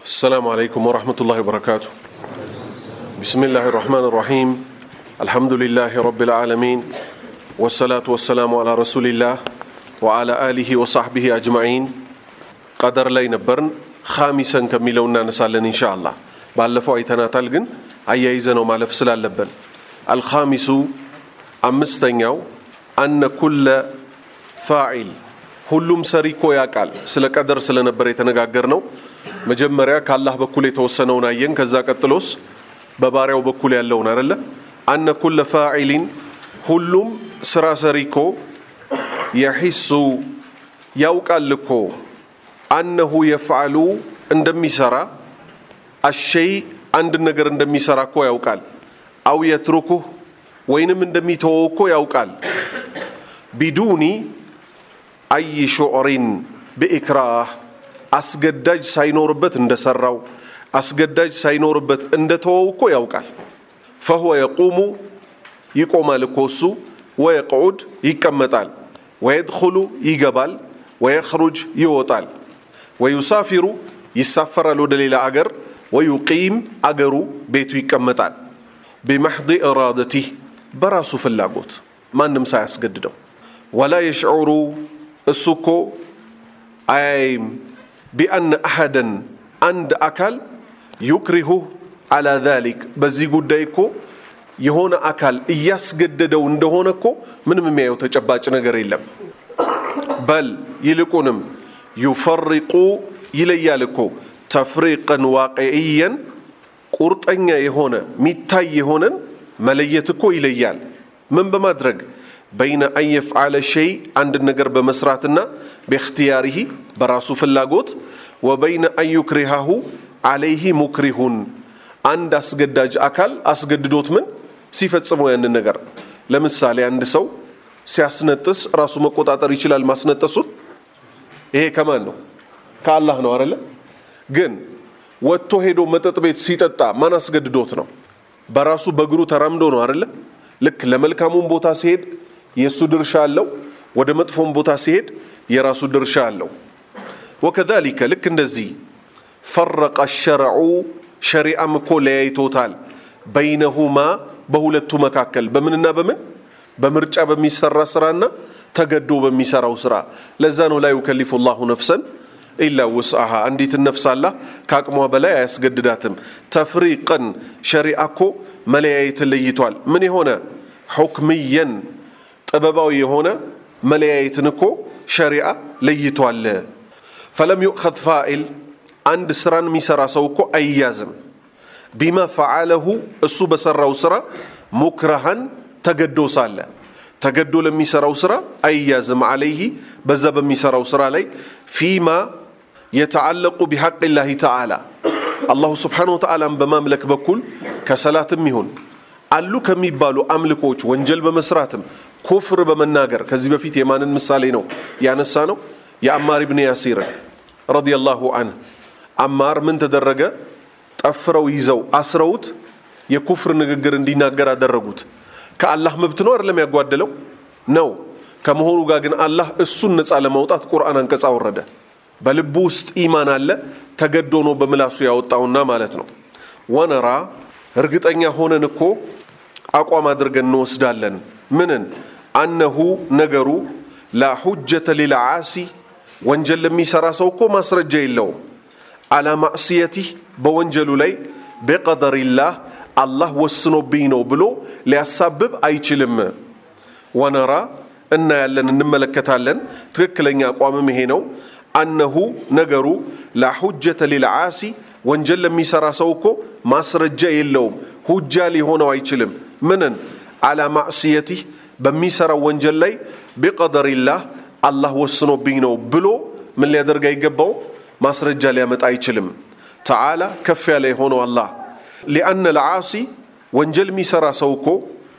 السلام عليكم ورحمة الله وبركاته بسم الله الرحمن الرحيم الحمد لله رب العالمين والصلاة والسلام على رسول الله وعلى آله وصحبه أجمعين قدر ላይ ነበርን ኻሚሰን ከሚለው እናነሳለን ኢንሻ አላህ ባለፈው አይተናታል ግን አያይዘ ነው ማለፍ ስላለብን አልኻሚሱ አምስተኛው አነ ኩለ ፋዒል ሁሉም ሰሪ እኮ ያውቃል ስለ ቀደር ስለነበር የተነጋገር ነው መጀመሪያ ከአላህ በኩል የተወሰነውን አየን ከዛ ቀጥሎስ በባሪያው በኩል ያለውን አደለ አነ ኩለ ፋዒሊን ሁሉም ስራ ሰሪ እኮ የሒሱ ያውቃል እኮ አነሁ የፍዓሉ እንደሚሰራ አሸይ አንድ ነገር እንደሚሰራ እኮ ያውቃል አው የትሩኩህ ወይንም እንደሚተወው እኮ ያውቃል ቢዱኒ አይ ሹዕሪን ብኢክራህ አስገዳጅ ሳይኖርበት እንደሰራው አስገዳጅ ሳይኖርበት እንደተወው እኮ ያውቃል ፈሁወ የቁሙ ይቆማል እኮ እሱ ወየቅዑድ ይቀመጣል ወየድኹሉ ይገባል ወየኽሩጅ ይወጣል ወዩሳፊሩ ይሳፈራል ወደ ሌላ አገር ወዩቂም አገሩ ቤቱ ይቀመጣል ቢመሕዲ ኢራደቲህ በራሱ ፍላጎት ማንም ሳያስገድደው ወላ የሽዑሩ እሱ እኮ አያይም ቢአነ አሐደን አንድ አካል ዩክሪሁህ አላ ዛሊክ በዚህ ጉዳይ እኮ የሆነ አካል እያስገደደው እንደሆነ እኮ ምንም የሚያየው ተጨባጭ ነገር የለም በል ይልቁንም ዩፈሪቁ ይለያል እኮ ተፍሪቅን ዋቅዕየን ቁርጠኛ የሆነ ሚታይ የሆነን መለየት እኮ ይለያል ምን በማድረግ በይነ አን የፍዓለ ሸይ አንድን ነገር በመስራትና በእክትያሪሂ በራሱ ፍላጎት ወበይነ አን ዩክሪሃሁ አለይህ ሙክሪሁን አንድ አስገዳጅ አካል አስገድዶት ምን ሲፈጽመው ያንን ነገር ለምሳሌ አንድ ሰው ሲያስነጥስ ራሱ መቆጣጠር ይችላል ማስነጠሱን ይሄ ከማን ነው ከአላህ ነው አደለ ግን ወጥቶ ሄዶ መጠጥ ቤት ሲጠጣ ማን አስገድዶት ነው በራሱ በእግሩ ተራምዶ ነው አደለ ልክ ለመልካሙም ቦታ ሲሄድ የእሱ ድርሻ አለው ወደ መጥፎም ቦታ ሲሄድ የራሱ ድርሻ አለው ወከዛሊከ ልክ እንደዚህ ፈረቀ ሸረዑ ሸሪዓም እኮ ለያይቶታል በይነሁማ በሁለቱ መካከል በምንና በምን በምርጫ በሚሰራ ስራና ተገዶ በሚሰራው ስራ ለዛ ነው ላይ ዩከሊፉ ላሁ ነፍሰን ኢላ ውስአሃ አንዲትን ነፍስ አላህ ከአቅሟ በላይ አያስገድዳትም ተፍሪቅን ሸሪዓ እኮ መለያየትን ለይቷል ምን የሆነ ሑክምየን ጥበባዊ የሆነ መለያየትን እኮ ሸሪዓ ለይቷል ፈለም ዩእኸዝ ፋኢል አንድ ስራን የሚሰራ ሰው እኮ አይያዝም ቢማ ፈዓለሁ እሱ በሰራው ስራ ሙክረሃን ተገዶ ሳለ ተገዶ ለሚሰራው ስራ አይያዝም አለይህ በዛ በሚሰራው ስራ ላይ ፊማ የተዓለቁ ቢሐቅ ላህ ተዓላ አላሁ ስብሓን ወተዓላን በማምለክ በኩል ከሰላትም ይሁን አሉ ከሚባሉ አምልኮች ወንጀል በመስራትም ኩፍር በመናገር ከዚህ በፊት የማንን ምሳሌ ነው ያነሳ ነው የአማር ብን ያሲርን ረዲየላሁ አንህ አማር ምን ተደረገ ጠፍረው ይዘው አስረውት የኩፍር ንግግር እንዲናገር አደረጉት ከአላህ መብት ነው አይደለም ያጓደለው ነው ከመሆኑ ጋር ግን አላህ እሱን ነፃ ለማውጣት ቁርአን አንቀጽ አወረደ በልቡ ውስጥ ኢማን አለ ተገዶ ነው በምላሱ ያወጣውና ማለት ነው ወነራ እርግጠኛ ሆነን እኮ አቋም አድርገን እንወስዳለን ምንን አነሁ ነገሩ ላ ሁጀተ ሊልዓሲ ወንጀል ለሚሰራ ሰው እኮ ማስረጃ የለውም አላ ማዕስየቲህ በወንጀሉ ላይ ቢቀደሪላህ አላህ ወስኖብኝ ነው ብሎ ሊያሳብብ አይችልም ወነራ እናያለን እንመለከታለን ትክክለኛ አቋምም ይሄ ነው አነሁ ነገሩ ላ ሁጀተ ሊልዓሲ ወንጀል ለሚሰራ ሰው እኮ ማስረጃ የለውም ሁጃ ሊሆነው አይችልም ምንን አላ ማዕስየቲህ በሚሰራው ወንጀል ላይ ቢቀደሪላህ አላህ ወስኖብኝ ነው ብሎ ምን ሊያደርግ አይገባው ማስረጃ ሊያመጣ አይችልም ተዓላ ከፍ ያለ የሆነው አላህ ሊአነ ልዓሲ ወንጀል የሚሰራ ሰው እኮ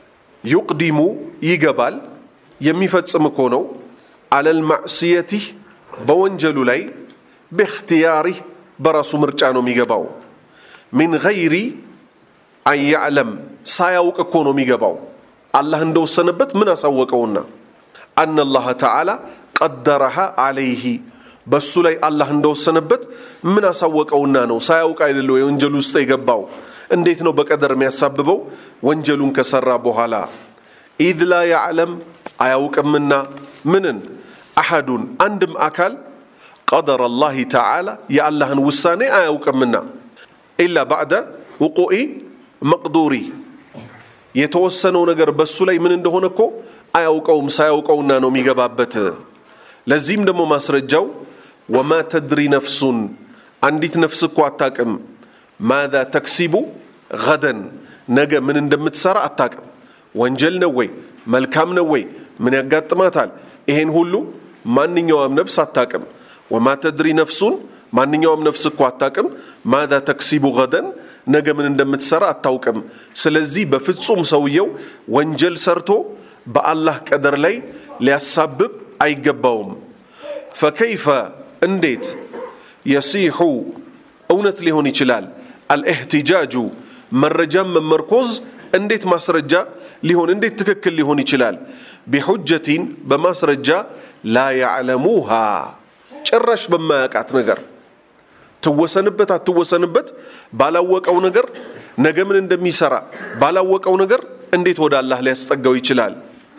ዩቅዲሙ ይገባል የሚፈጽም እኮ ነው አለል ማዕስየቲህ በወንጀሉ ላይ በእክትያሪህ በራሱ ምርጫ ነው የሚገባው ሚን ገይሪ አን ያዕለም ሳያውቅ እኮ ነው የሚገባው አላህ እንደወሰነበት ምን አሳወቀውና አነ አላህ ተዓላ ቀደረሃ አለይህ በሱ ላይ አላህ እንደወሰነበት ምን አሳወቀውና ነው? ሳያውቅ አይደለ የወንጀል ውስጥ የገባው? እንዴት ነው በቀደር የሚያሳብበው? ወንጀሉን ከሰራ በኋላ ኢዝ ላ ያዕለም አያውቅምና ምንን አሐዱን አንድም አካል ቀደር አላህ ተዓላ የአላህን ውሳኔ አያውቅምና ኢላ ባዕደ ውቁኢ መቅዱሪ የተወሰነው ነገር በሱ ላይ ምን እንደሆነ እኮ አያውቀውም። ሳያውቀውና ነው የሚገባበት። ለዚህም ደግሞ ማስረጃው ወማ ተድሪ ነፍሱን አንዲት ነፍስ እኮ አታቅም ማዛ ተክሲቡ ገደን ነገ ምን እንደምትሰራ አታቅም። ወንጀል ነው ወይ መልካም ነው ወይ ምን ያጋጥማታል? ይሄን ሁሉ ማንኛውም ነፍስ አታቅም። ወማ ተድሪ ነፍሱን ማንኛውም ነፍስ እኮ አታቅም ማዛ ተክሲቡ ገደን ነገ ምን እንደምትሰራ አታውቅም። ስለዚህ በፍጹም ሰውየው ወንጀል ሰርቶ በአላህ ቀደር ላይ ሊያሳብብ አይገባውም። ፈከይፈ እንዴት የሲሑ እውነት ሊሆን ይችላል አልእህትጃጁ መረጃን መመርኮዝ እንዴት ማስረጃ ሊሆን እንዴት ትክክል ሊሆን ይችላል ቢሑጀቲን በማስረጃ ላ ያዕለሙሃ ጭራሽ በማያውቃት ነገር ትወሰንበት አትወሰንበት ባላወቀው ነገር ነገ ምን እንደሚሰራ ባላወቀው ነገር እንዴት ወደ አላህ ሊያስጠጋው ይችላል?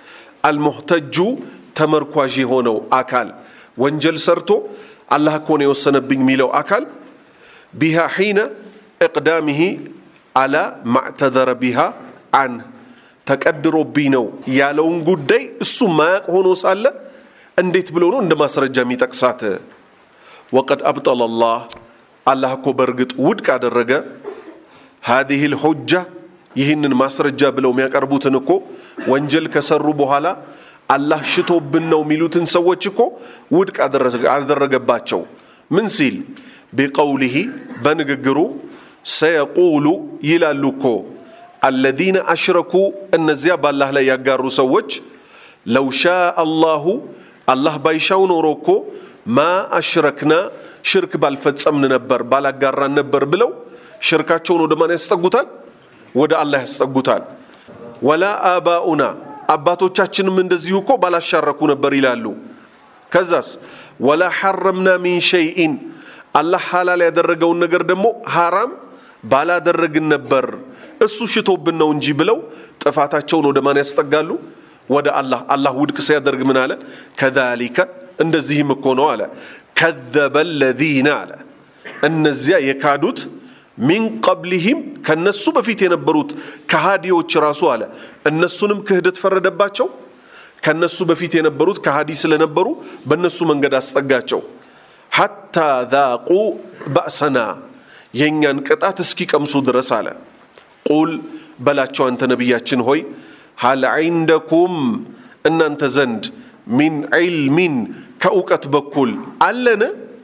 አልሙህተጁ ተመርኳዥ የሆነው አካል ወንጀል ሰርቶ አላህ እኮ ነው የወሰነብኝ የሚለው አካል ቢሃ ሒነ እቅዳሚሂ አላ ማዕተዘረ ቢሃ አን ተቀድሮብኝ ነው ያለውን ጉዳይ እሱ ማያቅ ሆኖ ሳለ እንዴት ብሎ ነው እንደ ማስረጃ የሚጠቅሳት? ወቀድ አብጠለ ላህ አላህ እኮ በእርግጥ ውድቅ አደረገ ሃዚህ ልሑጃ ይህንን ማስረጃ ብለው የሚያቀርቡትን እኮ ወንጀል ከሰሩ በኋላ አላህ ሽቶብን ነው የሚሉትን ሰዎች እኮ ውድቅ አደረገባቸው። ምን ሲል ቢቀውሊሂ በንግግሩ ሰየቁሉ ይላሉ እኮ አለዚነ አሽረኩ እነዚያ በአላህ ላይ ያጋሩ ሰዎች ለው ሻ አላሁ አላህ ባይሻው ኖሮ እኮ ማ አሽረክና ሽርክ ባልፈጸምን ነበር ባላጋራን ነበር ብለው ሽርካቸውን ወደ ማን ያስጠጉታል? ወደ አላህ ያስጠጉታል። ወላ አባኡና አባቶቻችንም እንደዚሁ እኮ ባላሻረኩ ነበር ይላሉ። ከዛስ ወላ ሐረምና ሚን ሸይኢን አላህ ሐላል ያደረገውን ነገር ደግሞ ሐራም ባላደረግን ነበር እሱ ሽቶብን ነው እንጂ ብለው ጥፋታቸውን ወደ ማን ያስጠጋሉ? ወደ አላህ። አላህ ውድቅ ሲያደርግ ምን አለ? ከዛሊከ እንደዚህም እኮ ነው አለ ከዘበ ለዚነ አለ እነዚያ የካዱት ሚን ቀብሊሂም ከነሱ በፊት የነበሩት ከሃዲዎች ራሱ አለ እነሱንም ክህደት ፈረደባቸው። ከነሱ በፊት የነበሩት ከሃዲ ስለነበሩ በእነሱ መንገድ አስጠጋቸው። ሐታ ዛቁ ባእሰና የእኛን ቅጣት እስኪቀምሱ ድረስ አለ። ቁል በላቸው አንተ ነቢያችን ሆይ ሀል ዒንደኩም እናንተ ዘንድ ሚን ዒልሚን ከእውቀት በኩል አለን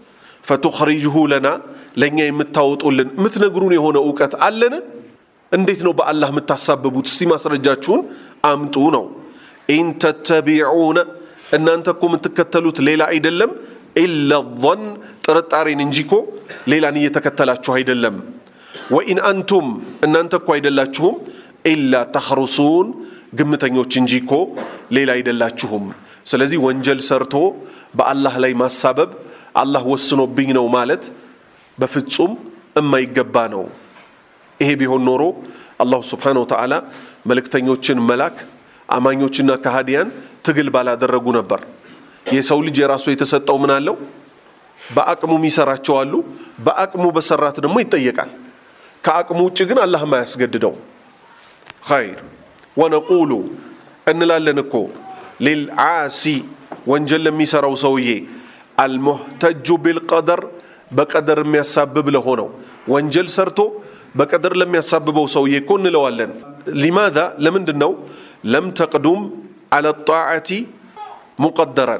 ፈቱኽሪጅሁ ለና ለእኛ የምታወጡልን የምትነግሩን የሆነ እውቀት አለን? እንዴት ነው በአላህ የምታሳብቡት? እስቲ ማስረጃችሁን አምጡ ነው። ኢን ተተቢዑነ እናንተ እኮ የምትከተሉት ሌላ አይደለም ኢላ ظን ጥርጣሬን እንጂ እኮ ሌላን እየተከተላችሁ አይደለም። ወኢን አንቱም እናንተ እኮ አይደላችሁም ኢላ ተኽሩሱን ግምተኞች እንጂ እኮ ሌላ አይደላችሁም። ስለዚህ ወንጀል ሰርቶ በአላህ ላይ ማሳበብ አላህ ወስኖብኝ ነው ማለት በፍጹም የማይገባ ነው። ይሄ ቢሆን ኖሮ አላሁ ስብሓነሁ ወተዓላ መልእክተኞችን መላክ አማኞችና ከሃዲያን ትግል ባላደረጉ ነበር። የሰው ልጅ የራሱ የተሰጠው ምን አለው? በአቅሙ የሚሰራቸው አሉ። በአቅሙ በሰራት ደግሞ ይጠየቃል። ከአቅሙ ውጭ ግን አላህም አያስገድደው። ኸይር ወነቁሉ እንላለን እኮ ሊልዓሲ ወንጀል ለሚሰራው ሰውዬ አልሙህተጁ ቢልቀደር በቀደር የሚያሳብብ ለሆነው ወንጀል ሰርቶ በቀደር ለሚያሳብበው ሰውዬ እኮ እንለዋለን። ሊማዛ ለምንድን ነው ለም ተቅዱም አለ ጣዓቲ ሙቀደረን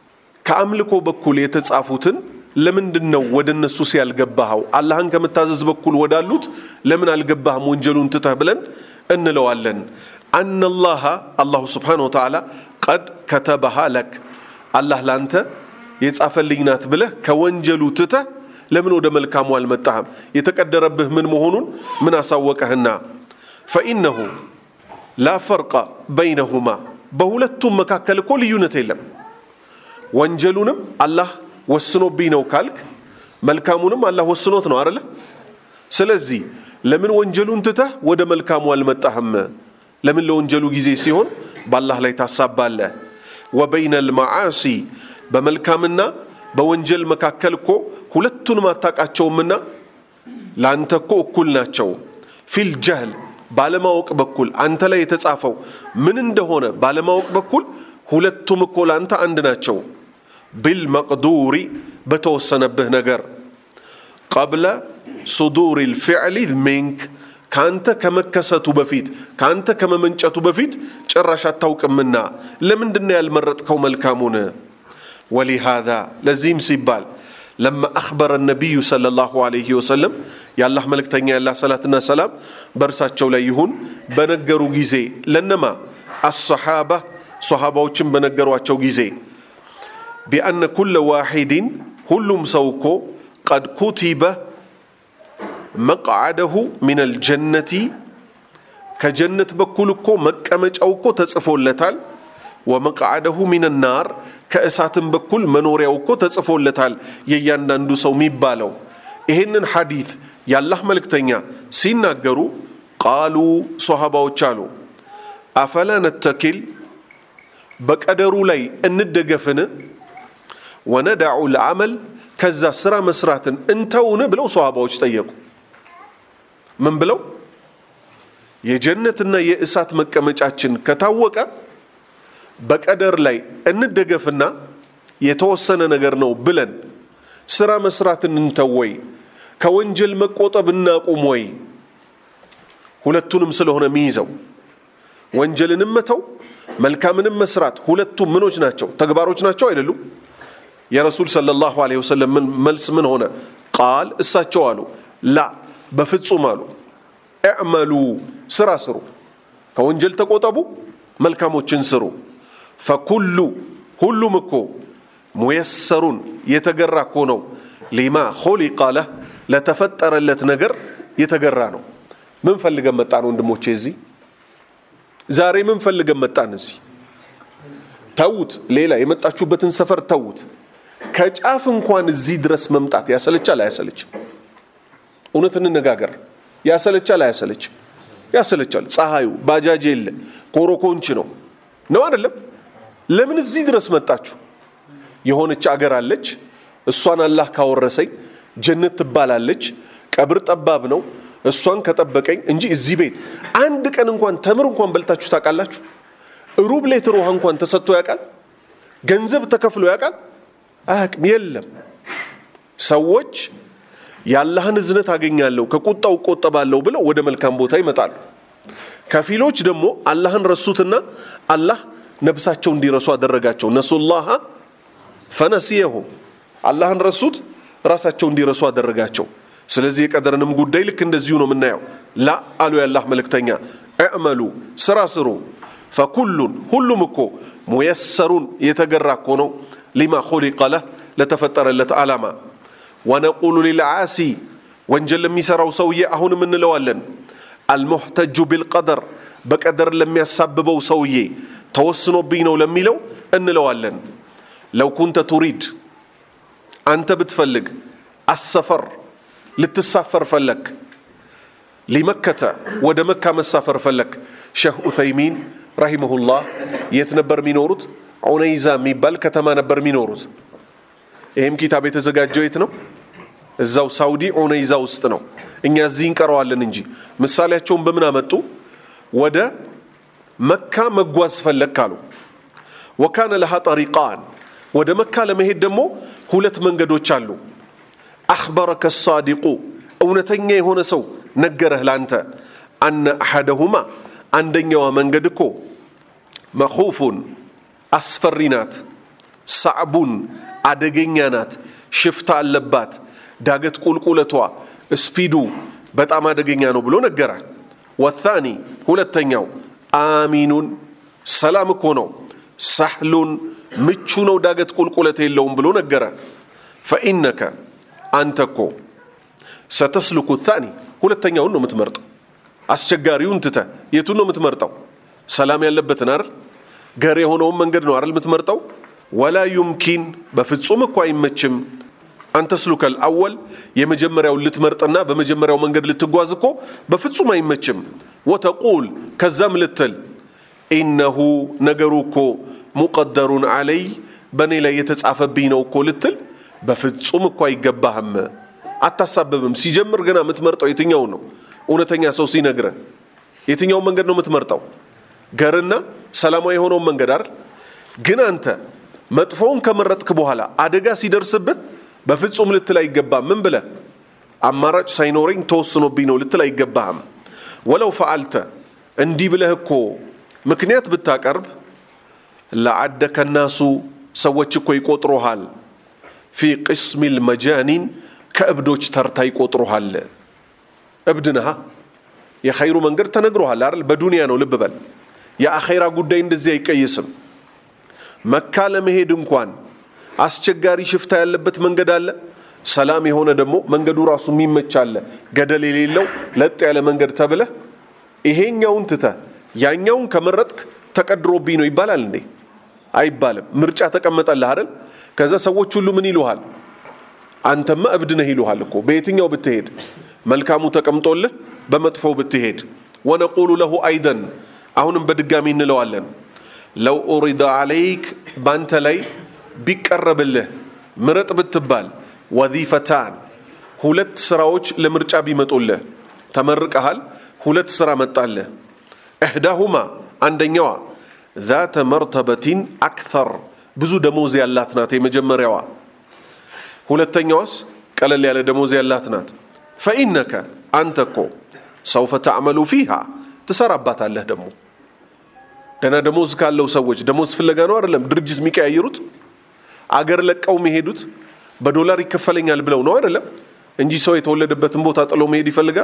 ከአምልኮ በኩል የተጻፉትን ለምንድን ነው ወደ እነሱ ሲያልገባኸው አላህን ከምታዘዝ በኩል ወዳሉት ለምን አልገባህም ወንጀሉን ትተህ ብለን እንለዋለን። አነላሃ አላሁ ስብሓነሁ ወተዓላ ቀድ ከተበሃ ለክ አላህ ላንተ የጻፈልኝ ናት ብለህ ከወንጀሉ ትተህ ለምን ወደ መልካሙ አልመጣህም? የተቀደረብህ ምን መሆኑን ምን አሳወቀህና? ፈኢነሁ ላ ፈርቀ በይነሁማ በሁለቱም መካከል እኮ ልዩነት የለም። ወንጀሉንም አላህ ወስኖብኝ ነው ካልክ መልካሙንም አላህ ወስኖት ነው አይደለ? ስለዚህ ለምን ወንጀሉን ትተህ ወደ መልካሙ አልመጣህም? ለምን ለወንጀሉ ጊዜ ሲሆን በአላህ ላይ ታሳባለህ? ወበይነ ልመዓሲ በመልካምና በወንጀል መካከል እኮ ሁለቱንም አታውቃቸውምና ለአንተ እኮ እኩል ናቸው። ፊል ጀህል ባለማወቅ በኩል አንተ ላይ የተጻፈው ምን እንደሆነ ባለማወቅ በኩል ሁለቱም እኮ ለአንተ አንድ ናቸው። ቢልመቅዱሪ በተወሰነብህ ነገር ቀብለ ሱዱር ልፊዕሊ ሚንክ ከአንተ ከመከሰቱ በፊት ከአንተ ከመመንጨቱ በፊት ጭራሽ አታውቅምና ለምንድነው ያልመረጥከው መልካሙን? ወሊሃዛ ለዚህም ሲባል ለማ አኽበረ ነቢዩ ሰለላሁ ዐለይሂ ወሰለም የአላህ መልእክተኛ ያላህ ሰላትና ሰላም በእርሳቸው ላይ ይሁን በነገሩ ጊዜ ለነማ አሰሓባ ሰሓባዎችን በነገሯቸው ጊዜ ቢአነ ኩለ ዋሒድን ሁሉም ሰው እኮ ቀድ ኩቲበ መቅዓደሁ ሚን አልጀነቲ ከጀነት በኩል እኮ መቀመጫው እኮ ተጽፎለታል። ወመቅዓደሁ ሚን ናር ከእሳትም በኩል መኖሪያው እኮ ተጽፎለታል። የእያንዳንዱ ሰው የሚባለው ይህንን ሐዲት የአላህ መልእክተኛ ሲናገሩ ቃሉ ሶሃባዎች አሉ አፈላ ነተኪል በቀደሩ ላይ እንደገፍን ወነዳዑ ልዓመል ከዛ ስራ መስራትን እንተውን ብለው ሶሃባዎች ጠየቁ። ምን ብለው የጀነትና የእሳት መቀመጫችን ከታወቀ በቀደር ላይ እንደገፍና የተወሰነ ነገር ነው ብለን ስራ መስራትን እንተው ወይ? ከወንጀል መቆጠብ እናቁም ወይ? ሁለቱንም ስለሆነ የሚይዘው ወንጀልንም መተው መልካምንም መስራት ሁለቱም ምኖች ናቸው፣ ተግባሮች ናቸው አይደሉም? የረሱል ሰለላሁ ዐለይሂ ወሰለም መልስ ምን ሆነ? ቃል እሳቸው አሉ ላ በፍጹም አሉ እዕመሉ ስራ ስሩ፣ ከወንጀል ተቆጠቡ፣ መልካሞችን ስሩ። ፈኩሉ ሁሉም እኮ ሙየሰሩን የተገራ እኮ ነው ሊማ ኹሊቀ ለህ ለተፈጠረለት ነገር የተገራ ነው። ምን ፈልገን መጣን ወንድሞቼ? እዚህ ዛሬ ምን ፈልገን መጣን? እዚህ ተዉት፣ ሌላ የመጣችሁበትን ሰፈር ተዉት። ከጫፍ እንኳን እዚህ ድረስ መምጣት ያሰለቻል አያሰለችም? እውነት እንነጋገር። ያሰለቻል አያሰለችም? ያሰለቻል። ፀሐዩ፣ ባጃጅ የለ፣ ኮሮኮንች ነው ነው አይደለም? ለምን እዚህ ድረስ መጣችሁ? የሆነች አገር አለች፣ እሷን አላህ ካወረሰኝ ጀነት ትባላለች። ቀብር ጠባብ ነው፣ እሷን ከጠበቀኝ እንጂ እዚህ ቤት አንድ ቀን እንኳን ተምር እንኳን በልታችሁ ታውቃላችሁ? ሩብ ሌትር ውሃ እንኳን ተሰጥቶ ያውቃል? ገንዘብ ተከፍሎ ያውቃል? አያውቅም። የለም። ሰዎች የአላህን እዝነት አገኛለሁ ከቁጣው እቆጠባለሁ ብለው ወደ መልካም ቦታ ይመጣሉ። ከፊሎች ደግሞ አላህን ረሱትና አላህ ነብሳቸው እንዲረሱ አደረጋቸው። ነሱላሃ ፈነሲየሁም አላህን ረሱት፣ ራሳቸው እንዲረሱ አደረጋቸው። ስለዚህ የቀደርንም ጉዳይ ልክ እንደዚሁ ነው የምናየው። ላ አሉ የአላህ መልእክተኛ እዕመሉ ስራ ስሩ፣ ፈኩሉን ሁሉም እኮ ሙየሰሩን የተገራ እኮ ነው ሊማ ኹሊቀ ለህ ለተፈጠረለት ዓላማ ወነቁሉ ሊልዓሲ ወንጀል ለሚሰራው ሰውዬ አሁንም እንለዋለን አልሙሕተጁ ቢልቀደር በቀደር ለሚያሳብበው ሰውዬ ተወስኖብኝ ነው ለሚለው እንለዋለን ለው ኩንተ ቱሪድ አንተ ብትፈልግ አሰፈር ልትሳፈር ፈለክ ሊመከተ ወደ መካ መሳፈር ፈለክ ሸህ ኡተይሚን ረሂመሁላህ የት ነበር የሚኖሩት ዑነይዛ የሚባል ከተማ ነበር የሚኖሩት ይህም ኪታብ የተዘጋጀው የት ነው እዛው ሳውዲ ዑነይዛ ውስጥ ነው እኛ እዚህ እንቀረዋለን እንጂ ምሳሌያቸውን በምን አመጡ ወደ መካ መጓዝ ፈለግ አሉ ወካነ ለሃ ጠሪቃን ወደ መካ ለመሄድ ደግሞ ሁለት መንገዶች አሉ አኽበረከ ሳዲቁ እውነተኛ የሆነ ሰው ነገረህ ላንተ አነ አሐደሁማ አንደኛዋ መንገድ እኮ መኹፉን አስፈሪ ናት ሳዕቡን አደገኛ ናት ሽፍታ አለባት ዳገት ቁልቁለቷ ስፒዱ በጣም አደገኛ ነው ብሎ ነገረ ወታኒ ሁለተኛው አሚኑን ሰላም እኮ ነው ሳህሉን ምቹ ነው ዳገት ቁልቁለት የለውም ብሎ ነገረ ፈኢነከ አንተ እኮ ሰተስልኩ ታኒ ሁለተኛውን ነው የምትመርጠው አስቸጋሪውን ትተ የቱን ነው የምትመርጠው ሰላም ያለበትን አይደል ገር የሆነውን መንገድ ነው አይደል የምትመርጠው ወላ ዩምኪን በፍጹም እኮ አይመችም አንተ ስሉከል አወል የመጀመሪያውን ልትመርጥና በመጀመሪያው መንገድ ልትጓዝ እኮ በፍጹም አይመችም ወተቁል ከዛም ልትል ኢነሁ ነገሩ እኮ ሙቀደሩን አለይ በእኔ ላይ የተጻፈብኝ ነው እኮ ልትል በፍጹም እኮ አይገባህም አታሳብብም ሲጀምር ገና የምትመርጠው የትኛው ነው እውነተኛ ሰው ሲነግረ የትኛውን መንገድ ነው የምትመርጠው ገርና ሰላማዊ የሆነውን መንገድ አይደል ግን አንተ መጥፎውን ከመረጥክ በኋላ አደጋ ሲደርስብህ በፍጹም ልትል አይገባም ምን ብለህ አማራጭ ሳይኖረኝ ተወስኖብኝ ነው ልትል አይገባህም ወለው ፈአልተ እንዲህ ብለህ እኮ ምክንያት ብታቀርብ ለአደከ ናሱ ሰዎች እኮ ይቆጥሮሃል ፊ ቅስሚ ልመጃኒን ከእብዶች ተርታ ይቆጥሮሃል እብድ ነሃ የኸይሩ መንገድ ተነግሮሃል አይደል በዱንያ ነው ልብ በል የአኼራ ጉዳይ እንደዚህ አይቀይስም መካ ለመሄድ እንኳን አስቸጋሪ ሽፍታ ያለበት መንገድ አለ ሰላም የሆነ ደግሞ መንገዱ ራሱ የሚመች አለ ገደል የሌለው ለጥ ያለ መንገድ ተብለ ይሄኛውን ትተ ያኛውን ከመረጥክ ተቀድሮብኝ ነው ይባላል እንዴ አይባልም ምርጫ ተቀመጠልህ አይደል ከዛ ሰዎች ሁሉ ምን ይሉሃል አንተማ እብድ ነህ ይሉሃል እኮ በየትኛው ብትሄድ መልካሙ ተቀምጦልህ በመጥፎው ብትሄድ ወነቁሉ ለሁ አይደን አሁንም በድጋሚ እንለዋለን ለው ኡሪደ አለይክ ባንተ ላይ ቢቀረብልህ ምረጥ ብትባል ወዚፈታን ሁለት ስራዎች ለምርጫ ቢመጡልህ ተመርቀሃል ሁለት ስራ መጣልህ እህዳሁማ አንደኛዋ ዛተ መርተበቲን አክተር ብዙ ደሞዝ ያላት ናት የመጀመሪያዋ ሁለተኛዋስ ቀለል ያለ ደሞዝ ያላት ናት ፈኢነከ አንተ እኮ ሰውፈ ተዕመሉ ፊሃ ትሰራባታለህ ደግሞ ደና ደሞዝ ካለው ሰዎች ደሞዝ ፍለጋ ነው አይደለም ድርጅት የሚቀያየሩት አገር ለቀው የሚሄዱት በዶላር ይከፈለኛል ብለው ነው አይደለም እንጂ ሰው የተወለደበትን ቦታ ጥሎ መሄድ ይፈልጋል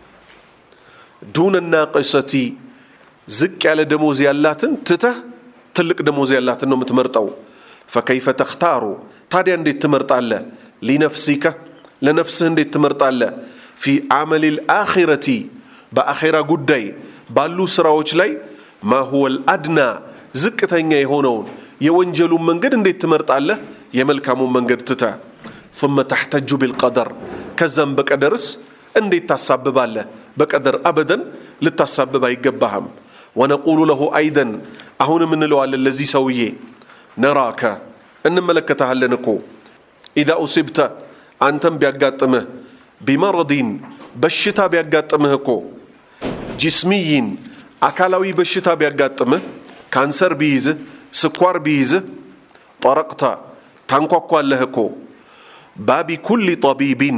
ዱነ ናቅሰቲ ዝቅ ያለ ደሞዝ ያላትን ትተህ ትልቅ ደሞዝ ያላትን ነው የምትመርጠው ፈከይፈ ተክታሩ ታዲያ እንዴት ትመርጣለህ ሊነፍሲከ ለነፍስህ እንዴት ትመርጣለህ ፊ አመል ልአኺረቲ በአኼራ ጉዳይ ባሉ ስራዎች ላይ ማ ሁወ ልአድና ዝቅተኛ የሆነውን የወንጀሉን መንገድ እንዴት ትመርጣለህ የመልካሙን መንገድ ትተ ثم ተሕተጁ ቢልቀደር ከዛም በቀደርስ እንዴት ታሳብባለህ በቀደር አበደን ልታሳብብ አይገባህም ወነቁሉ ለሁ አይደን አሁንም እንለዋለን ለዚህ ሰውዬ ነራከ እንመለከተሃለን እኮ ኢዛ ኡሲብተ አንተም ቢያጋጥምህ ቢመረዲን በሽታ ቢያጋጥምህ እኮ ጂስሚይን አካላዊ በሽታ ቢያጋጥምህ ካንሰር ቢይዝህ ስኳር ቢይዝህ ጠረቅተ ታንኳኳለህ እኮ ባቢ ኩሊ ጠቢቢን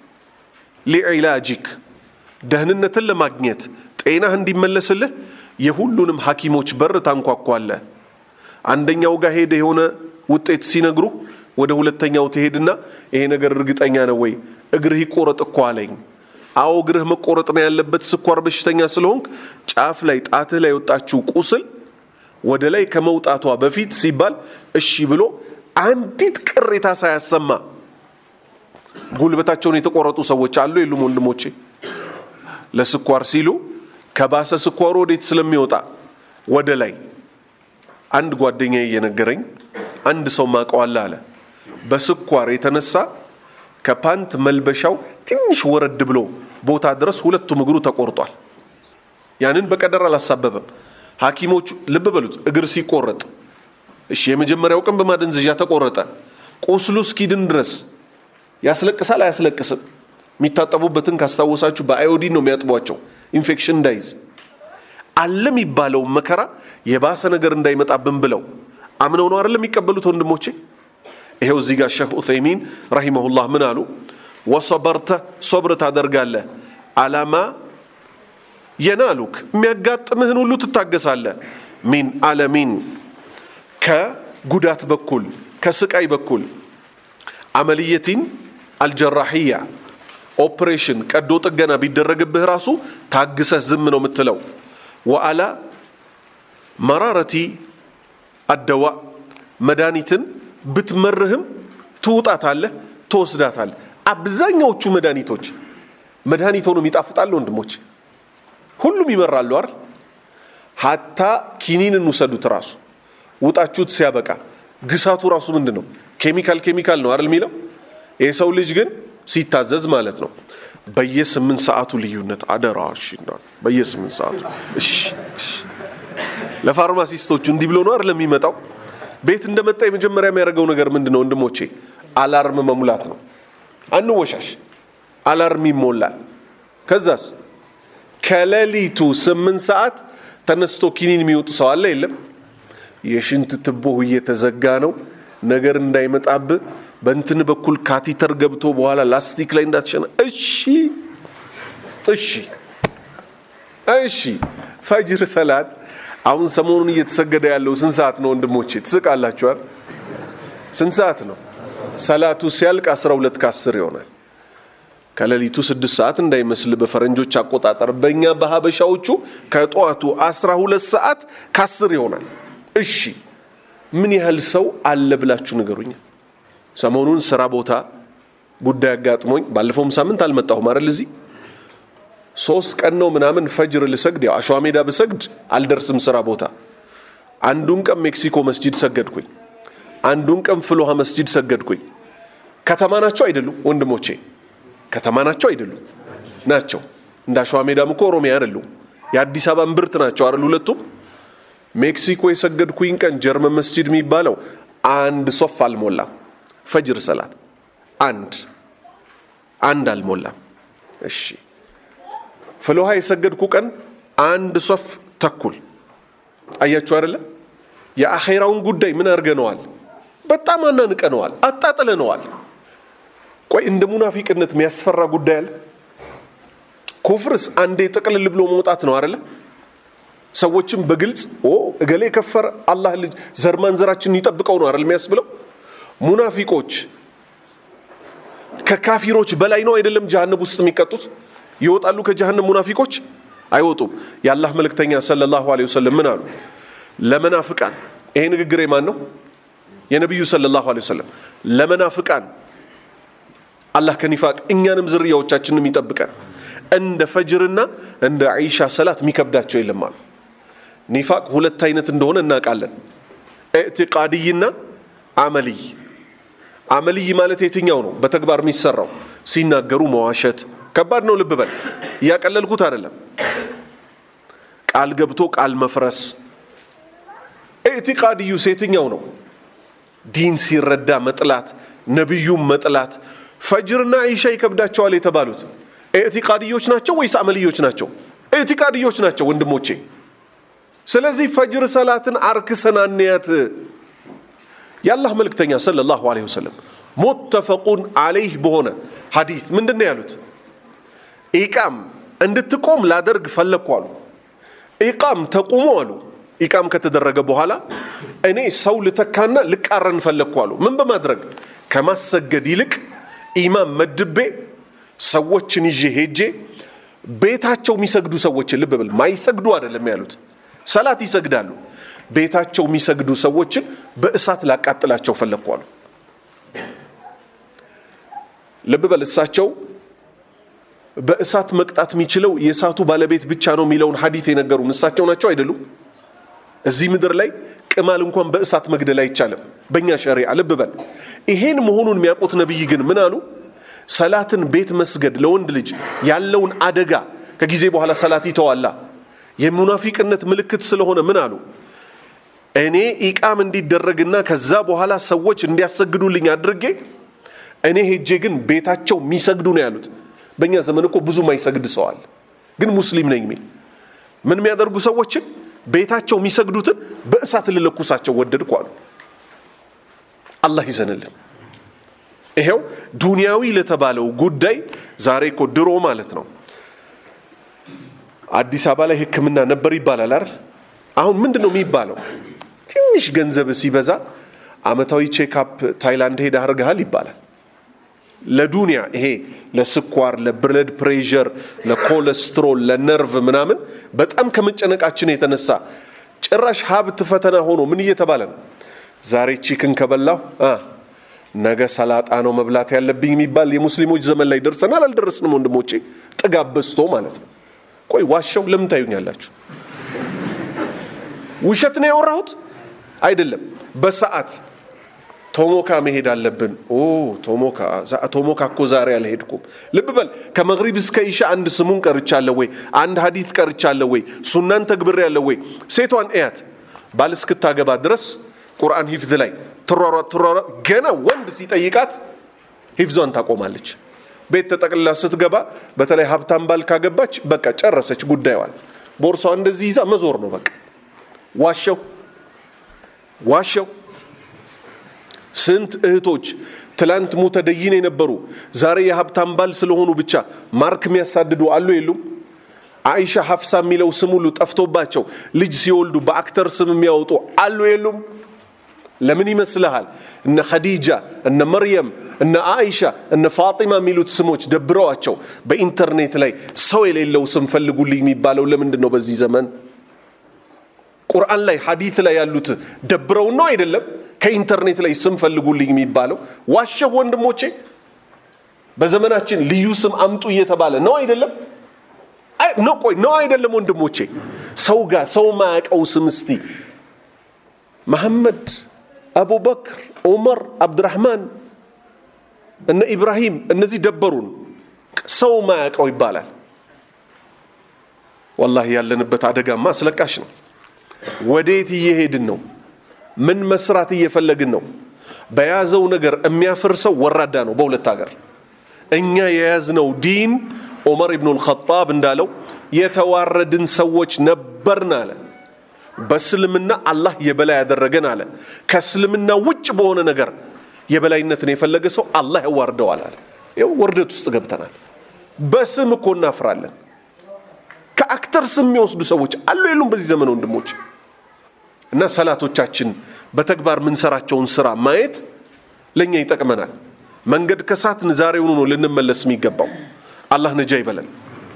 ሊዕላጅክ ደህንነትን ለማግኘት ጤናህ እንዲመለስልህ የሁሉንም ሐኪሞች በር ታንኳኳለህ አንደኛው ጋር ሄደ የሆነ ውጤት ሲነግሩ ወደ ሁለተኛው ትሄድና ይሄ ነገር እርግጠኛ ነው ወይ እግርህ ይቆረጥ እኮ አለኝ አዎ እግርህ መቆረጥ ነው ያለበት ስኳር በሽተኛ ስለሆንክ ጫፍ ላይ ጣትህ ላይ የወጣችው ቁስል ወደ ላይ ከመውጣቷ በፊት ሲባል እሺ ብሎ አንዲት ቅሬታ ሳያሰማ ጉልበታቸውን የተቆረጡ ሰዎች አሉ የሉም ወንድሞቼ ለስኳር ሲሉ ከባሰ ስኳሩ ወዴት ስለሚወጣ ወደ ላይ አንድ ጓደኛ እየነገረኝ አንድ ሰው ማቀዋለ አለ በስኳር የተነሳ ከፓንት መልበሻው ትንሽ ወረድ ብሎ ቦታ ድረስ ሁለቱም እግሩ ተቆርጧል ያንን በቀደር አላሳበበም ሐኪሞቹ ልብ በሉት እግር ሲቆረጥ እሺ የመጀመሪያው ቀን በማደንዘዣ ተቆረጠ ቁስሉ እስኪድን ድረስ ያስለቅሳል አያስለቅስም የሚታጠቡበትን ካስታወሳችሁ በአዮዲን ነው የሚያጥቧቸው ኢንፌክሽን እንዳይዝ አለ የሚባለው መከራ የባሰ ነገር እንዳይመጣብን ብለው አምነው ነው አይደለም የሚቀበሉት ወንድሞቼ ይሄው እዚህ ጋር ሼህ ኡሰይሚን ረሂመሁላህ ምን አሉ ወሰበርተ ሶብር ታደርጋለህ አላማ የናሉክ የሚያጋጥምህን ሁሉ ትታገሳለህ ሚን አለሚን ከጉዳት በኩል ከስቃይ በኩል አመልየቲን አልጀራሕያ ኦፕሬሽን ቀዶ ጥገና ቢደረግብህ ራሱ ታግሰህ ዝም ነው የምትለው ወአላ መራረቲ አደዋ መድኃኒትን ብትመርህም ትውጣታለህ ትወስዳታለህ አብዛኛዎቹ መድኃኒቶች መድኃኒት ሆኖም ይጣፍጣሉ ወንድሞች ሁሉም ይመራሉ አይደል ሀታ ኪኒን እንውሰዱት ራሱ ውጣችሁት ሲያበቃ ግሳቱ ራሱ ምንድን ነው? ኬሚካል ኬሚካል ነው አይደል የሚለው። የሰው ልጅ ግን ሲታዘዝ ማለት ነው በየስምንት ሰዓቱ ልዩነት አደራ። እሺ በየስምንት ሰዓቱ እሺ፣ እሺ። ለፋርማሲስቶቹ እንዲህ ብሎ ነው አይደል የሚመጣው። ቤት እንደመጣ የመጀመሪያ የሚያደርገው ነገር ምንድን ነው ወንድሞቼ? አላርም መሙላት ነው። አንወሻሽ፣ አላርም ይሞላል። ከዛስ ከሌሊቱ ስምንት ሰዓት ተነስቶ ኪኒን የሚወጥ ሰው አለ የለም? የሽንት ትቦህ እየተዘጋ ነው ነገር እንዳይመጣብህ በእንትን በኩል ካቲተር ገብቶ በኋላ ላስቲክ ላይ እንዳትሸና። እሺ እሺ እሺ። ፈጅር ሰላት አሁን ሰሞኑን እየተሰገደ ያለው ስንት ሰዓት ነው ወንድሞቼ? ትስቃላችኋል። ስንት ሰዓት ነው? ሰላቱ ሲያልቅ 12 ከ10 ይሆናል። ከሌሊቱ ስድስት ሰዓት እንዳይመስል በፈረንጆች አቆጣጠር፣ በእኛ በሀበሻዎቹ ከጠዋቱ 12 ሰዓት ከ10 ይሆናል። እሺ ምን ያህል ሰው አለ ብላችሁ ንገሩኛ። ሰሞኑን ስራ ቦታ ጉዳይ አጋጥሞኝ ባለፈውም ሳምንት አልመጣሁም አይደል እዚህ ሶስት ቀን ነው ምናምን ፈጅር ልሰግድ ያው አሸዋ ሜዳ ብሰግድ አልደርስም ስራ ቦታ አንዱን ቀን ሜክሲኮ መስጂድ ሰገድኩኝ አንዱን ቀን ፍልውሃ መስጂድ ሰገድኩኝ ከተማ ናቸው አይደሉም ወንድሞቼ ከተማ ናቸው አይደሉም ናቸው እንደ አሸዋ ሜዳም እኮ ኦሮሚያ አይደሉም የአዲስ አበባ እምብርት ናቸው አይደል ሁለቱም ሜክሲኮ የሰገድኩኝ ቀን ጀርመን መስጂድ የሚባለው አንድ ሶፍ አልሞላም ፈጅር ሰላት አንድ አንድ አልሞላም እሺ ፍልውሃ የሰገድኩ ቀን አንድ ሶፍ ተኩል አያችሁ አይደለ የአኼራውን ጉዳይ ምን አድርገነዋል በጣም አናንቀነዋል አጣጥለነዋል ቆይ እንደ ሙናፊቅነት የሚያስፈራ ጉዳይ አለ ኩፍርስ አንዴ ጥቅልል ብሎ መውጣት ነው አይደለ ሰዎችም በግልጽ ኦ እገሌ የከፈረ አላህ ልጅ ዘር ማንዘራችንን ይጠብቀው ነው አይደል የሚያስብለው ሙናፊቆች ከካፊሮች በላይ ነው አይደለም ጀሃነብ ውስጥ የሚቀጡት ይወጣሉ ከጀሃነም ሙናፊቆች አይወጡም የአላህ መልእክተኛ ሰለላሁ ዐለይሂ ወሰለም ምን አሉ ለመናፍቃን ይሄ ንግግር የማን ነው የነቢዩ ሰለላሁ ዐለይሂ ወሰለም ለመናፍቃን አላህ ከኒፋቅ እኛንም ዝርያዎቻችንም ይጠብቀን እንደ ፈጅርና እንደ ዒሻ ሰላት የሚከብዳቸው የለም አሉ ኒፋቅ ሁለት አይነት እንደሆነ እናውቃለን ኢዕቲቃድይና አመልይ አመልይ ማለት የትኛው ነው በተግባር የሚሰራው ሲናገሩ መዋሸት ከባድ ነው ልብ በል እያቀለልኩት አይደለም ቃል ገብቶ ቃል መፍረስ ኢዕቲቃድዩስ የትኛው ነው ዲን ሲረዳ መጥላት ነቢዩም መጥላት ፈጅርና ዒሻ ይከብዳቸዋል የተባሉት ኢዕቲቃድዮች ናቸው ወይስ አመልዮች ናቸው ኢዕቲቃድዮች ናቸው ወንድሞቼ ስለዚህ ፈጅር ሰላትን አርክሰን አንያት የአላህ መልእክተኛ ሰለላሁ ዐለይሂ ወሰለም ሙተፈቁን አለይህ በሆነ ሐዲት ምንድን ነው ያሉት ኢቃም እንድትቆም ላደርግ ፈለግኩ አሉ ኢቃም ተቁሞ አሉ ኢቃም ከተደረገ በኋላ እኔ ሰው ልተካና ልቃረን ፈለግኩ አሉ ምን በማድረግ ከማሰገድ ይልቅ ኢማም መድቤ ሰዎችን ይዤ ሄጄ ቤታቸው የሚሰግዱ ሰዎችን ልብ ብል ማይሰግዱ አይደለም ያሉት ሰላት ይሰግዳሉ ቤታቸው የሚሰግዱ ሰዎችን በእሳት ላቃጥላቸው ፈለግኩ አሉ ልብ በል እሳቸው በእሳት መቅጣት የሚችለው የእሳቱ ባለቤት ብቻ ነው የሚለውን ሀዲት የነገሩን እሳቸው ናቸው አይደሉም እዚህ ምድር ላይ ቅማል እንኳን በእሳት መግደል አይቻልም በእኛ ሸሪዓ ልብ በል ይሄን መሆኑን የሚያውቁት ነቢይ ግን ምን አሉ ሰላትን ቤት መስገድ ለወንድ ልጅ ያለውን አደጋ ከጊዜ በኋላ ሰላት ይተዋላ የሙናፊቅነት ምልክት ስለሆነ ምን አሉ እኔ ኢቃም እንዲደረግና ከዛ በኋላ ሰዎች እንዲያሰግዱልኝ አድርጌ እኔ ሄጄ ግን ቤታቸው የሚሰግዱ ነው ያሉት በእኛ ዘመን እኮ ብዙ ማይሰግድ ሰዋል ግን ሙስሊም ነኝ የሚል ምን የሚያደርጉ ሰዎችን ቤታቸው የሚሰግዱትን በእሳት ልለኩሳቸው ወደድኩ አሉ አላህ ይዘንልን ይሄው ዱንያዊ ለተባለው ጉዳይ ዛሬ እኮ ድሮ ማለት ነው አዲስ አበባ ላይ ህክምና ነበር ይባላል አይደል አሁን ምንድን ነው የሚባለው ትንሽ ገንዘብ ሲበዛ አመታዊ ቼክአፕ ታይላንድ ሄደ አድርገሃል ይባላል ለዱንያ ይሄ ለስኳር ለብለድ ፕሬዠር ለኮለስትሮል ለነርቭ ምናምን በጣም ከመጨነቃችን የተነሳ ጭራሽ ሀብት ፈተና ሆኖ ምን እየተባለ ነው ዛሬ ቺክን ከበላሁ ነገ ሰላጣ ነው መብላት ያለብኝ የሚባል የሙስሊሞች ዘመን ላይ ደርሰናል አልደረስንም ወንድሞቼ ጥጋብ በዝቶ ማለት ነው ቆይ ዋሻው ለምን ታዩኛላችሁ ውሸት ነው ያወራሁት አይደለም በሰዓት ቶሞካ መሄድ አለብን። ኦ ቶሞካ ቶሞካ እኮ ዛሬ አልሄድኩም። ልብ በል ከመግሪብ እስከ ኢሻ አንድ ስሙን ቀርቻለሁ ወይ? አንድ ሀዲት ቀርቻለሁ ወይ? ሱናን ተግብሬያለሁ ወይ? ሴቷን እያት ባል እስክታገባ ድረስ ቁርአን ሂፍዝ ላይ ትሯሯጥ ትሯሯጥ፣ ገና ወንድ ሲጠይቃት ሂፍዟን ታቆማለች። ቤት ተጠቅልላ ስትገባ በተለይ ሀብታም ባል ካገባች በቃ ጨረሰች ጉዳዩዋል። ቦርሳዋ እንደዚህ ይዛ መዞር ነው በቃ። ዋሸው ዋሸው። ስንት እህቶች ትላንት ሙተደይን የነበሩ ዛሬ የሀብታም ባል ስለሆኑ ብቻ ማርክ የሚያሳድዱ አሉ የሉም? አይሻ ሀፍሳ የሚለው ስም ሁሉ ጠፍቶባቸው ልጅ ሲወልዱ በአክተር ስም የሚያወጡ አሉ የሉም? ለምን ይመስልሃል? እነ ኸዲጃ እነ መርየም እነ አይሻ እነ ፋጢማ የሚሉት ስሞች ደብረዋቸው በኢንተርኔት ላይ ሰው የሌለው ስም ፈልጉልኝ የሚባለው ለምንድን ነው? በዚህ ዘመን ቁርአን ላይ ሐዲት ላይ ያሉት ደብረው ነው አይደለም? ከኢንተርኔት ላይ ስም ፈልጉልኝ የሚባለው ዋሸሁ ወንድሞቼ። በዘመናችን ልዩ ስም አምጡ እየተባለ ነው አይደለም? ነው ቆይ ነው አይደለም ወንድሞቼ? ሰው ጋር ሰው ማያውቀው ስም እስቲ መሐመድ፣ አቡበክር፣ ዑመር፣ አብድራህማን እነ ኢብራሂም እነዚህ ደበሩን። ሰው ማያውቀው ይባላል። ወላሂ ያለንበት አደጋማ አስለቃሽ ነው። ወዴት እየሄድን ነው? ምን መስራት እየፈለግን ነው? በያዘው ነገር የሚያፈርሰው ወራዳ ነው። በሁለት ሀገር እኛ የያዝነው ዲን ዑመር ኢብኑ ልኸጣብ እንዳለው የተዋረድን ሰዎች ነበርን አለ። በእስልምና አላህ የበላይ ያደረገን አለ። ከእስልምና ውጭ በሆነ ነገር የበላይነትን የፈለገ ሰው አላህ ያዋርደዋል አለ። ይኸው ውርደት ውስጥ ገብተናል። በስም እኮ እናፍራለን። ከአክተር ስም የሚወስዱ ሰዎች አሉ የሉም? በዚህ ዘመን ወንድሞች እና ሰላቶቻችን በተግባር የምንሰራቸውን ስራ ማየት ለእኛ ይጠቅመናል። መንገድ ከሳትን ዛሬውኑ ነው ልንመለስ የሚገባው። አላህ ነጃ ይበለን።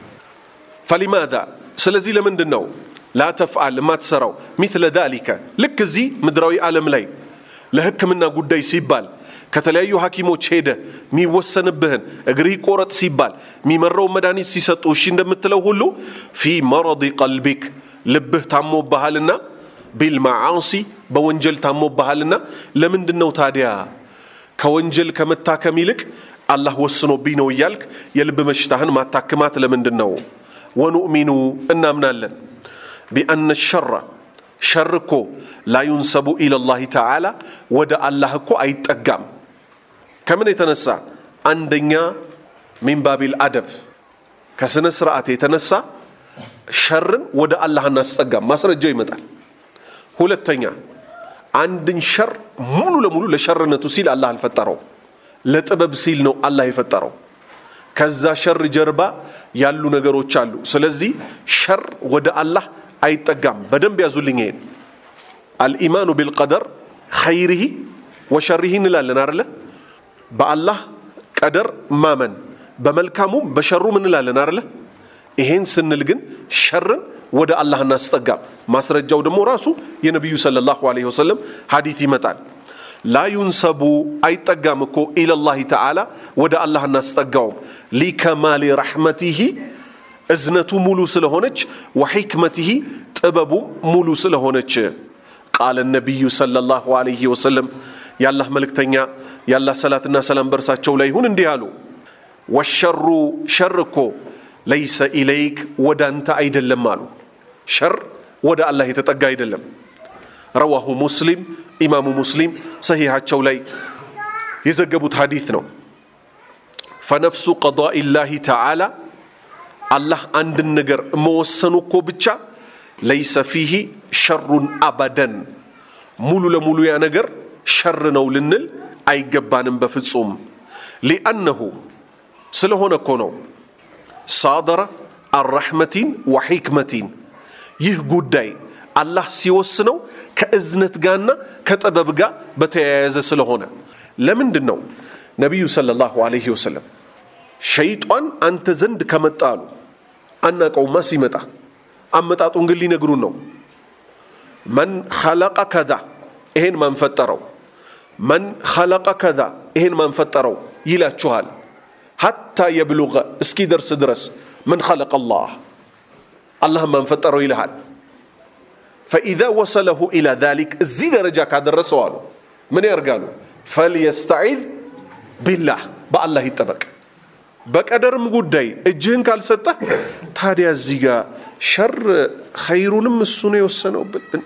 ፈሊማዛ ስለዚህ ለምንድን ነው ላ ተፍዓል የማትሰራው ሚትለ ዛሊከ ልክ እዚህ ምድራዊ ዓለም ላይ ለሕክምና ጉዳይ ሲባል ከተለያዩ ሐኪሞች ሄደ የሚወሰንብህን እግሪ ቆረጥ ሲባል የሚመራው መድኃኒት ሲሰጡ እሺ እንደምትለው ሁሉ ፊ መረዲ ቀልቢክ ልብህ ታሞብሃልና ቢልማዓሲ በወንጀል ታሞብሃልና ለምንድን ነው ታዲያ ከወንጀል ከመታከም ይልቅ አላህ ወስኖብኝ ነው እያልክ የልብ በሽታህን ማታክማት ለምንድን ነው? ወኑእሚኑ እናምናለን ቢአነ ሸረ ሸር እኮ ላዩንሰቡ ኢለላሂ ተዓላ ወደ አላህ እኮ አይጠጋም። ከምን የተነሳ አንደኛ ሚን ባቢል አደብ ከስነ ስርዓት የተነሳ ሸርን ወደ አላህ እናስጠጋም። ማስረጃው ይመጣል። ሁለተኛ አንድን ሸር ሙሉ ለሙሉ ለሸርነቱ ሲል አላህ አልፈጠረው፣ ለጥበብ ሲል ነው አላህ የፈጠረው። ከዛ ሸር ጀርባ ያሉ ነገሮች አሉ። ስለዚህ ሸር ወደ አላህ አይጠጋም። በደንብ ያዙልኝ ይሄን አልኢማኑ ቢልቀደር ኸይሪሂ ወሸሪሂ እንላለን አደለ? በአላህ ቀደር ማመን በመልካሙም በሸሩም እንላለን አደለ? ይሄን ስንል ግን ሸርን ወደ አላህ እናስጠጋም። ማስረጃው ደግሞ ራሱ የነቢዩ ሰለላሁ ዐለይሂ ወሰለም ሐዲት ይመጣል። ላ ዩንሰቡ አይጠጋም እኮ ኢለላሂ ተዓላ ወደ አላህ እናስጠጋውም ሊከማሊ ረሕመቲሂ እዝነቱ ሙሉ ስለሆነች ወሒክመቲሂ ጥበቡም ሙሉ ስለሆነች ቃለ ነቢዩ ሰለላሁ ዐለይሂ ወሰለም የአላህ መልእክተኛ የአላህ ሰላትና ሰላም በእርሳቸው ላይ ይሁን እንዲህ አሉ። ወሸሩ ሸር እኮ ለይሰ ኢለይክ ወደ አንተ አይደለም አሉ። ሸር ወደ አላህ የተጠጋ አይደለም። ረዋሁ ሙስሊም ኢማሙ ሙስሊም ሰሂሃቸው ላይ የዘገቡት ሐዲት ነው። ፈነፍሱ ቀዳኢላሂ ተዓላ አላህ አንድን ነገር መወሰኑ እኮ ብቻ ለይሰ ፊሂ ሸሩን አበደን ሙሉ ለሙሉ ያ ነገር ሸር ነው ልንል አይገባንም በፍጹም ሊአነሁ ስለሆነ እኮ ነው ሳደረ አረሕመቲን ወሒክመቲን ይህ ጉዳይ አላህ ሲወስነው ከእዝነት ጋርና ከጥበብ ጋር በተያያዘ ስለሆነ ለምንድን ነው ነቢዩ ሰለላሁ ዐለይሂ ወሰለም ሸይጧን አንተ ዘንድ ከመጣ አሉ አናቀውማ ሲመጣ አመጣጡን ግን ሊነግሩን ነው መን ኸለቀ ከዛ ይሄን ማን ፈጠረው መን ኸለቀ ከዛ ይሄን ማን ፈጠረው ይላችኋል ሐታ የብሉገ እስኪደርስ ድረስ ምን ኸለቀ አላህ አላህ ማን ፈጠረው ይልሃል ፈኢዛ ወሰለሁ ኢላ ዛሊክ እዚህ ደረጃ ካደረሰው አሉ ምን ያርጋሉ ፈልየስተዒዝ ቢላህ በአላህ ይጠበቅ። በቀደርም ጉዳይ እጅህን ካልሰጠህ ታዲያ እዚህ ጋር ሸር ኸይሩንም እሱ ነው የወሰነው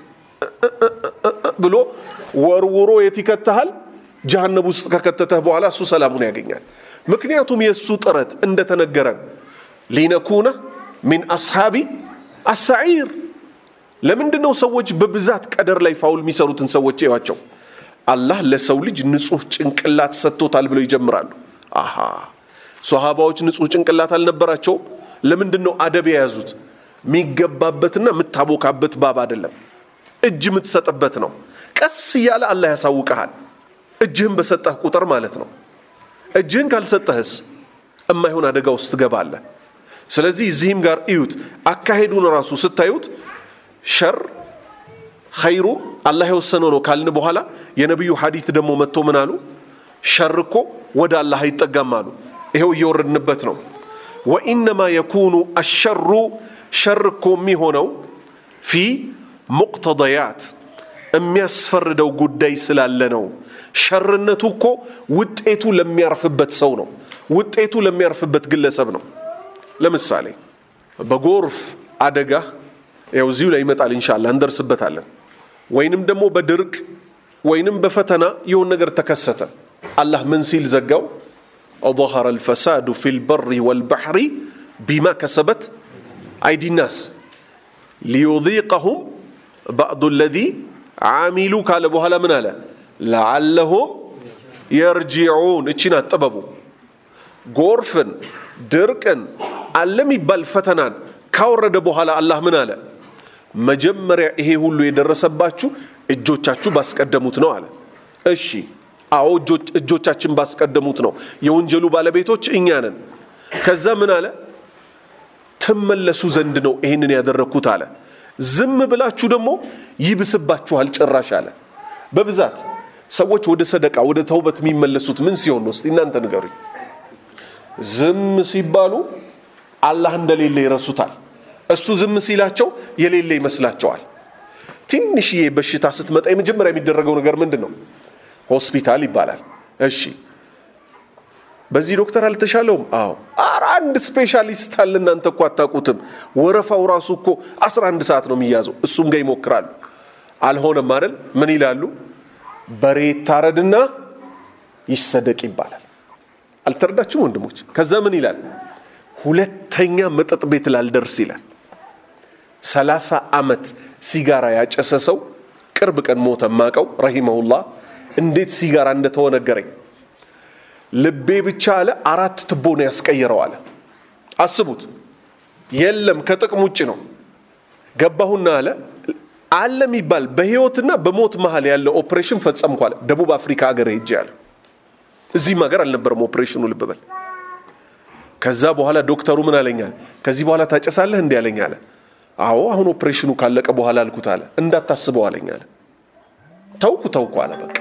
ብሎ ወርውሮ የት ይከተሃል? ጀሃነብ ውስጥ ከከተተህ በኋላ እሱ ሰላሙን ያገኛል። ምክንያቱም የእሱ ጥረት እንደተነገረን ሊነኩነ ሚን አስሓቢ አሳዒር። ለምንድን ነው ሰዎች በብዛት ቀደር ላይ ፋውል የሚሰሩትን ሰዎች እዩዋቸው። አላህ ለሰው ልጅ ንጹህ ጭንቅላት ሰጥቶታል ብለው ይጀምራሉ። አሃ ሶሃባዎች ንጹህ ጭንቅላት አልነበራቸውም? ለምንድን ነው አደብ የያዙት? የሚገባበትና የምታቦካበት ባብ አይደለም፣ እጅ የምትሰጥበት ነው። ቀስ እያለ አላህ ያሳውቀሃል። እጅህን በሰጠህ ቁጥር ማለት ነው። እጅህን ካልሰጠህስ እማይሆን አደጋ ውስጥ ትገባለህ። ስለዚህ እዚህም ጋር እዩት፣ አካሄዱን ራሱ ስታዩት ሸር ኸይሩ አላህ የወሰነው ነው ካልን በኋላ የነቢዩ ሐዲት ደግሞ መጥቶ ምን አሉ? ሸር እኮ ወደ አላህ አይጠጋም አሉ። ይኸው እየወረድንበት ነው። ወኢነማ የኩኑ አሸሩ ሸር እኮ የሚሆነው ፊ ሙቅተደያት የሚያስፈርደው ጉዳይ ስላለ ነው። ሸርነቱ እኮ ውጤቱ ለሚያርፍበት ሰው ነው። ውጤቱ ለሚያርፍበት ግለሰብ ነው። ለምሳሌ በጎርፍ አደጋ ያው እዚሁ ላይ ይመጣል ኢንሻአላህ እንደርስበታለን። ወይንም ደግሞ በድርቅ ወይንም በፈተና የሆን ነገር ተከሰተ። አላህ ምን ሲል ዘጋው? ظهر الفساد في البر والبحر بما كسبت أيدي الناس ليذيقهم بعض الذي عاملوا ካለ በኋላ ምን አለ? لعلهم يرجعون እቺን አጠበቡ ጎርፍን ድርቅን አለ የሚባል ፈተናን ካወረደ በኋላ አላህ ምን አለ? መጀመሪያ ይሄ ሁሉ የደረሰባችሁ እጆቻችሁ ባስቀደሙት ነው አለ። እሺ አዎ እጆቻችን ባስቀደሙት ነው። የወንጀሉ ባለቤቶች እኛ ነን። ከዛ ምን አለ? ትመለሱ ዘንድ ነው ይህንን ያደረግኩት አለ። ዝም ብላችሁ ደግሞ ይብስባችኋል ጭራሽ አለ። በብዛት ሰዎች ወደ ሰደቃ ወደ ተውበት የሚመለሱት ምን ሲሆን ነው? እስቲ እናንተ ንገሩኝ። ዝም ሲባሉ አላህ እንደሌለ ይረሱታል። እሱ ዝም ሲላቸው የሌለ ይመስላቸዋል። ትንሽዬ በሽታ ስትመጣ የመጀመሪያ የሚደረገው ነገር ምንድን ነው? ሆስፒታል ይባላል። እሺ በዚህ ዶክተር አልተሻለውም? አዎ። ኧረ አንድ ስፔሻሊስት አለ፣ እናንተ እኮ አታውቁትም። ወረፋው ራሱ እኮ 11 ሰዓት ነው የሚያዘው። እሱም ጋር ይሞክራሉ። አልሆነም አይደል? ምን ይላሉ? በሬ ይታረድና ይሰደቅ ይባላል። አልተረዳችሁም ወንድሞች? ከዛ ምን ይላል? ሁለተኛ መጠጥ ቤት ላልደርስ ይላል። ሰላሳ ዓመት ሲጋራ ያጨሰ ሰው ቅርብ ቀን ሞተ። ማቀው ረሂመሁላህ እንዴት ሲጋራ እንደተወ ነገረኝ። ልቤ ብቻ አለ አራት ትቦ ነው ያስቀየረው አለ። አስቡት፣ የለም ከጥቅም ውጭ ነው። ገባሁና አለ አለ የሚባል በህይወትና በሞት መሀል ያለ ኦፕሬሽን ፈጸምኩ አለ። ደቡብ አፍሪካ ሀገር ሄጄ አለ። እዚህም ሀገር አልነበረም ኦፕሬሽኑ፣ ልብ በል። ከዛ በኋላ ዶክተሩ ምን አለኛል? ከዚህ በኋላ ታጨሳለህ እንዲህ አለኝ አለ። አዎ አሁን ኦፕሬሽኑ ካለቀ በኋላ አልኩት አለ። እንዳታስበው አለኝ አለ። ተውኩ ተውኩ አለ በቃ።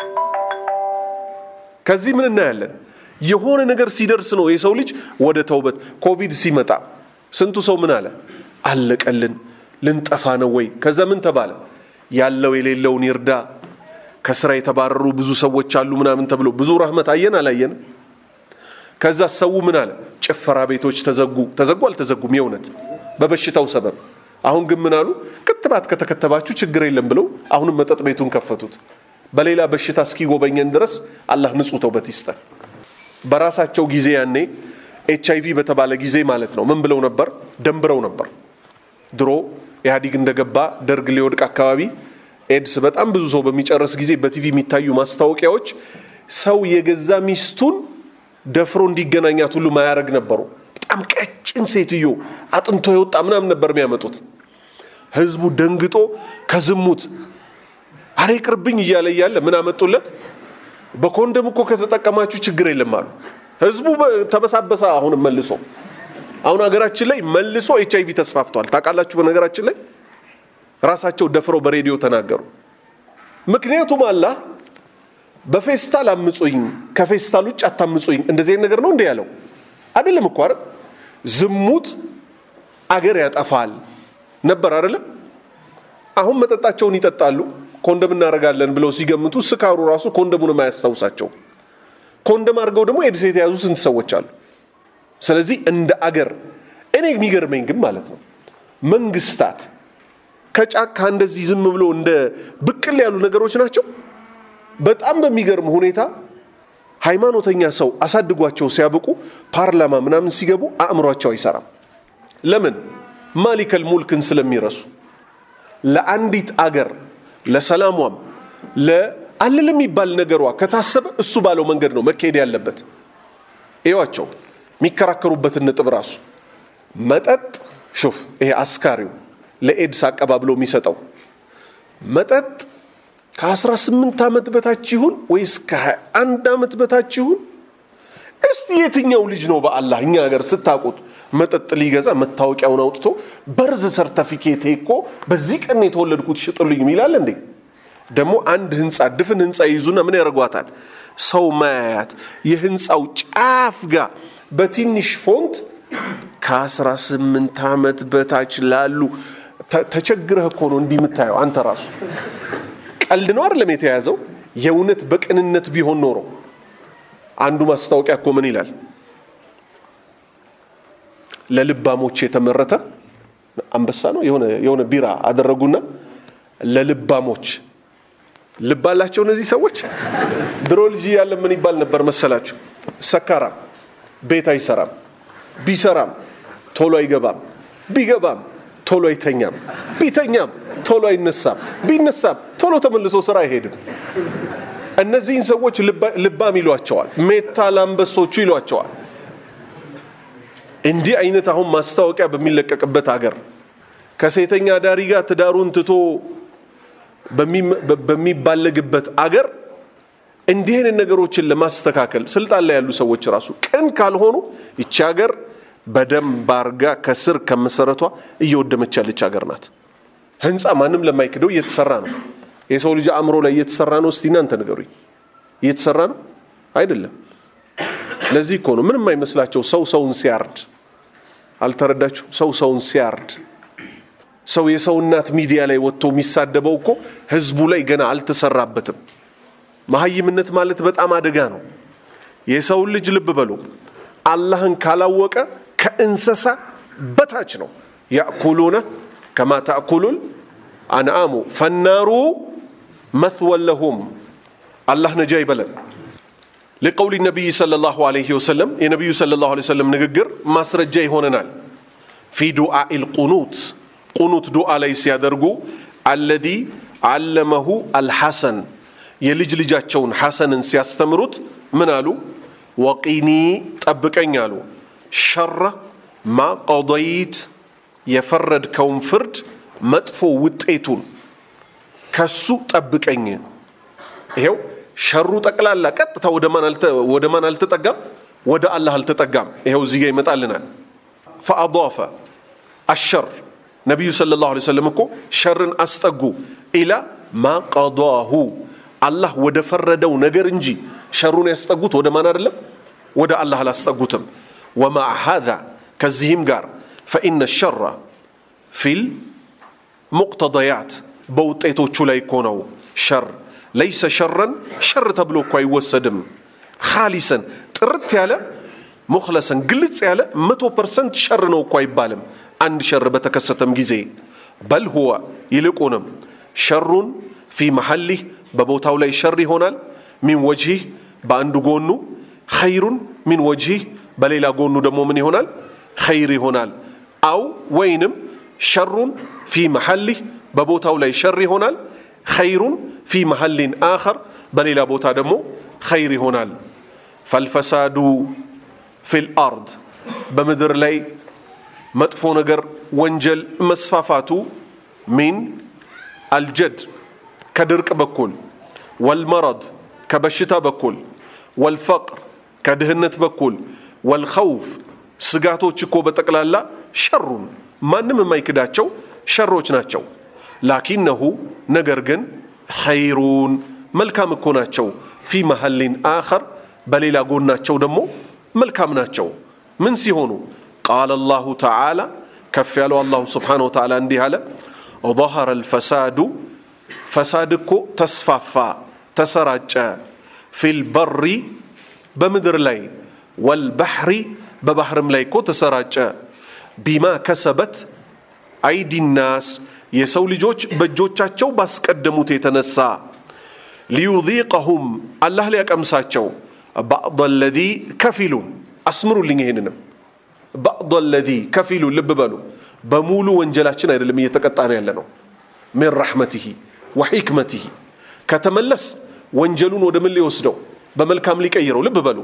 ከዚህ ምን እናያለን? የሆነ ነገር ሲደርስ ነው የሰው ልጅ ወደ ተውበት። ኮቪድ ሲመጣ ስንቱ ሰው ምን አለ? አለቀልን፣ ልንጠፋ ነው ወይ? ከዛ ምን ተባለ? ያለው የሌለውን ይርዳ፣ ከስራ የተባረሩ ብዙ ሰዎች አሉ ምናምን ተብሎ ብዙ ረህመት አየን አላየን? ከዛ ሰው ምን አለ? ጭፈራ ቤቶች ተዘጉ። ተዘጉ አልተዘጉም? የእውነት በበሽታው ሰበብ። አሁን ግን ምን አሉ? ክትባት ከተከተባችሁ ችግር የለም ብለው አሁንም መጠጥ ቤቱን ከፈቱት። በሌላ በሽታ እስኪጎበኘን ድረስ አላህ ንጹህ ተውበት ይስጠን። በራሳቸው ጊዜ ያኔ ኤች አይቪ በተባለ ጊዜ ማለት ነው ምን ብለው ነበር? ደንብረው ነበር። ድሮ ኢህአዲግ እንደገባ ደርግ ሊወድቅ አካባቢ ኤድስ በጣም ብዙ ሰው በሚጨርስ ጊዜ በቲቪ የሚታዩ ማስታወቂያዎች ሰው የገዛ ሚስቱን ደፍሮ እንዲገናኛት ሁሉ ማያደርግ ነበሩ። በጣም ቀጭን ሴትዮ አጥንቶ የወጣ ምናምን ነበር የሚያመጡት። ህዝቡ ደንግጦ ከዝሙት አሬ ቅርብኝ እያለ እያለ ምን አመጡለት? በኮንደም እኮ ከተጠቀማችሁ ችግር የለም አሉ። ህዝቡ ተበሳበሰ። አሁንም መልሶ አሁን ሀገራችን ላይ መልሶ ኤች አይቪ ተስፋፍቷል። ታውቃላችሁ። በነገራችን ላይ ራሳቸው ደፍረው በሬዲዮ ተናገሩ። ምክንያቱም አላህ በፌስታል አምጹኝ፣ ከፌስታል ውጭ አታምጹኝ እንደዚህ ነገር ነው እንደ ያለው አይደለም እኮ አይደል? ዝሙት አገር ያጠፋል ነበር አይደለም? አሁን መጠጣቸውን ይጠጣሉ፣ ኮንደም እናደርጋለን ብለው ሲገምቱ ስካሩ ራሱ ኮንደሙን የማያስታውሳቸው ኮንደም አድርገው ደግሞ ኤድስ የተያዙ ስንት ሰዎች አሉ። ስለዚህ እንደ አገር እኔ የሚገርመኝ ግን ማለት ነው መንግስታት ከጫካ እንደዚህ ዝም ብሎ እንደ ብቅል ያሉ ነገሮች ናቸው። በጣም በሚገርም ሁኔታ ሃይማኖተኛ ሰው አሳድጓቸው ሲያበቁ ፓርላማ ምናምን ሲገቡ አእምሯቸው አይሰራም። ለምን? ማሊከል ሙልክን ስለሚረሱ ለአንዲት አገር ለሰላሟም ለአለ ለሚባል ነገሯ ከታሰበ እሱ ባለው መንገድ ነው መካሄድ ያለበት። ይዋቸው የሚከራከሩበትን ነጥብ ራሱ መጠጥ ሹፍ ይሄ አስካሪው ለኤድስ አቀባብሎ የሚሰጠው መጠጥ ከ18 ዓመት በታች ይሁን ወይስ ከ21 ዓመት በታች ይሁን? እስቲ የትኛው ልጅ ነው በአላህ እኛ ሀገር ስታውቁት መጠጥ ሊገዛ መታወቂያውን አውጥቶ በርዝ ሰርተፊኬቴ እኮ በዚህ ቀን የተወለድኩት ሽጥልኝ ይላል እንዴ? ደግሞ አንድ ህንፃ ድፍን ህንፃ ይዙና ምን ያደርጓታል? ሰው ማያያት የህንፃው ጫፍ ጋር በትንሽ ፎንት ከ18 ዓመት በታች ላሉ ተቸግረህ እኮ ነው እንዲህ የምታየው አንተ ራሱ ቀልድ ነው አይደለም የተያዘው። የእውነት በቅንነት ቢሆን ኖሮ አንዱ ማስታወቂያ እኮ ምን ይላል? ለልባሞች የተመረተ አንበሳ ነው የሆነ የሆነ ቢራ አደረጉና ለልባሞች ልብ አላቸው እነዚህ ሰዎች። ድሮ ልጅ ያለ ምን ይባል ነበር መሰላችሁ? ሰካራም ቤት አይሰራም፣ ቢሰራም ቶሎ አይገባም፣ ቢገባም ቶሎ አይተኛም፣ ቢተኛም ቶሎ አይነሳም፣ ቢነሳም ቶሎ ተመልሶ ስራ አይሄድም። እነዚህን ሰዎች ልባም ይሏቸዋል፣ ሜታ ላንበሶቹ ይሏቸዋል። እንዲህ አይነት አሁን ማስታወቂያ በሚለቀቅበት አገር ከሴተኛ ዳሪ ጋር ትዳሩን ትቶ በሚባለግበት አገር እንዲህ አይነት ነገሮችን ለማስተካከል ስልጣን ላይ ያሉ ሰዎች ራሱ ቅን ካልሆኑ ይቺ ሀገር በደንብ አርጋ ከስር ከመሰረቷ እየወደመች ያለች ሀገር ናት። ህንፃ ማንም ለማይክደው እየተሰራ ነው። የሰው ልጅ አእምሮ ላይ እየተሰራ ነው። እስቲ እናንተ ንገሩኝ፣ እየተሰራ ነው አይደለም? ለዚህ እኮ ነው ምንም አይመስላቸው ሰው ሰውን ሲያርድ አልተረዳችሁ? ሰው ሰውን ሲያርድ ሰው የሰው እናት ሚዲያ ላይ ወጥቶ የሚሳደበው እኮ ህዝቡ ላይ ገና አልተሰራበትም። መሀይምነት ማለት በጣም አደጋ ነው። የሰውን ልጅ ልብ በሉ አላህን ካላወቀ ከእንስሳ በታች ነው። ያእኩሉነ ከማ ታእኩሉል አንአሙ ፈናሩ መትወን ለሁም አላህ ነጃ ይበለን። ለቀውሊ ነቢይ ሰለላሁ ዐለይሂ ወሰለም የነቢዩ ሰለላሁ ዐለይሂ ወሰለም ንግግር ማስረጃ ይሆነናል። ፊ ዱዓኢል ቁኑት ቁኑት ዱዓ ላይ ሲያደርጉ አለዚ አለመሁ አልሐሰን የልጅ ልጃቸውን ሐሰንን ሲያስተምሩት ምን አሉ? ወቂኒ ጠብቀኝ አሉ። ሸረ ማ ቀضይት የፈረድከውን ፍርድ መጥፎ ውጤቱን ከሱ ጠብቀኝ። ይሄው ሸሩ ጠቅላላ ቀጥታ ወደ ማን አልተጠጋም? ወደ አላህ አልተጠጋም። ይሄው እዚህ ጋ ይመጣልናል። ፈአضፈ አሸር ነቢዩ ሰለላሁ ዐለይሂ ወሰለም እኮ ሸርን አስጠጉ ኢላ ማ ቀضሁ አላህ ወደ ፈረደው ነገር እንጂ ሸሩን ያስጠጉት ወደ ማን አይደለም፣ ወደ አላህ አላስጠጉትም። ወማዕ ሃዛ ከዚህም ጋር ፈኢነ ሸራ ፊል ሙቅተضያት በውጤቶቹ ላይ እኮ ነው ሸር ለይሰ ሸረን ሸር ተብሎ እኮ አይወሰድም። ካሊሰን ጥርት ያለ ሙክለሰን ግልጽ ያለ መቶ ፐርሰንት ሸር ነው እኮ አይባልም። አንድ ሸር በተከሰተም ጊዜ በል ሁወ ይልቁንም ሸሩን ፊ መሐሊህ በቦታው ላይ ሸር ይሆናል። ሚን ወጅህ በአንዱ ጎኑ ኸይሩን ሚን ወጅህ በሌላ ጎኑ ደግሞ ምን ይሆናል? ኸይር ይሆናል። አው ወይንም ሸሩን ፊ መሐሊህ በቦታው ላይ ሸር ይሆናል። ኸይሩን ፊ መሐሊን አኸር በሌላ ቦታ ደግሞ ኸይር ይሆናል። ፈልፈሳዱ ፊል አርድ በምድር ላይ መጥፎ ነገር ወንጀል መስፋፋቱ ሚን አልጀድ ከድርቅ በኩል ወልመረድ ከበሽታ በኩል ወልፈቅር ከድህነት በኩል ወልኸውፍ ስጋቶች እኮ በጠቅላላ ሸሩን ማንም የማይክዳቸው ሸሮች ናቸው። ላኪነሁ ነገር ግን ኸይሩን መልካም እኮ ናቸው። ፊ መሐሊን አኸር በሌላ ጎናቸው ደግሞ መልካም ናቸው። ምን ሲሆኑ ቃለ አላሁ ተዓላ ከፍ ያለው አላሁ ስብሓነሁ ወተዓላ እንዲህ አለ ظهر الفساد ፈሳድ እኮ ተስፋፋ ተሰራጨ ፊል በሪ በምድር ላይ ወልባሕሪ በባህርም ላይ እኮ ተሰራጨ ቢማ ከሰበት አይዲናስ የሰው ልጆች በእጆቻቸው ባስቀደሙት የተነሳ ሊዩዚቀሁም አላህ ሊያቀምሳቸው ባዕض ለዚ ከፊሉን አስምሩልኝ ይሄንንም ባዕض ለዚ ከፊሉን ልብ በሉ በሙሉ ወንጀላችን አይደለም እየተቀጣን ያለ ነው ምን ረሕመትህ ወሒክመትህ ከተመለስ ወንጀሉን ወደ ምን ሊወስደው በመልካም ሊቀይረው ልብ በሉ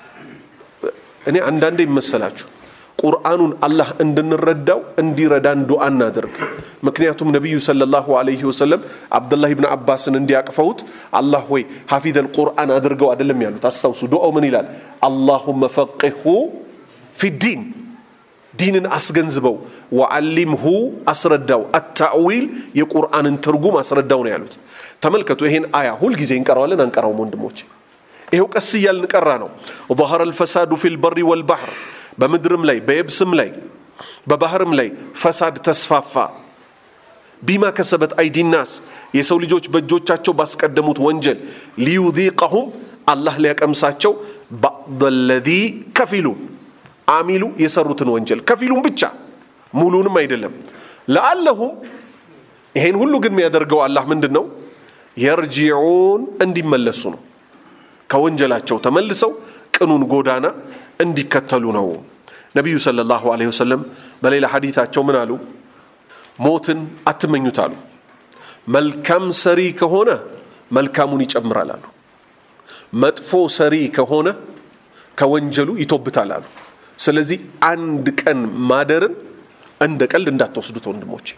እኔ አንዳንዴ ይመሰላችሁ ቁርአኑን አላህ እንድንረዳው እንዲረዳን ዱዓ እናደርግ ምክንያቱም ነቢዩ ሰለላሁ ዐለይሂ ወሰለም አብዱላህ ብን አባስን እንዲያቅፈውት አላህ ወይ ሐፊዘል ቁርአን አድርገው አይደለም ያሉት አስታውሱ ዱዓው ምን ይላል አላሁመ ፈቂሁ ፊዲን ዲንን አስገንዝበው ወዓሊምሁ አስረዳው አታዊል የቁርአንን ትርጉም አስረዳው ነው ያሉት ተመልከቱ ይሄን አያ ሁልጊዜ እንቀራዋለን አንቀራውም ወንድሞች ይሄው ቀስ እያልን ቀራ ነው ظهر الفساد في البر والبحر በምድርም ላይ በየብስም ላይ በባህርም ላይ ፈሳድ ተስፋፋ ቢማ ከሰበት አይዲናስ የሰው ልጆች በእጆቻቸው ባስቀደሙት ወንጀል ሊዩዚቀሁም አላህ ሊያቀምሳቸው ባዕض ለዚ ከፊሉን አሚሉ የሰሩትን ወንጀል ከፊሉን ብቻ ሙሉንም አይደለም ለአለሁም ይሄን ሁሉ ግን የሚያደርገው አላህ ምንድን ነው የርጂዑን እንዲመለሱ ነው ከወንጀላቸው ተመልሰው ቅኑን ጎዳና እንዲከተሉ ነው ነቢዩ ሰለላሁ ዐለይሂ ወሰለም በሌላ ሐዲታቸው ምን አሉ ሞትን አትመኙት አሉ መልካም ሰሪ ከሆነ መልካሙን ይጨምራል አሉ መጥፎ ሰሪ ከሆነ ከወንጀሉ ይቶብታል አሉ ስለዚህ አንድ ቀን ማደርን እንደ ቀልድ እንዳትወስዱት ወንድሞች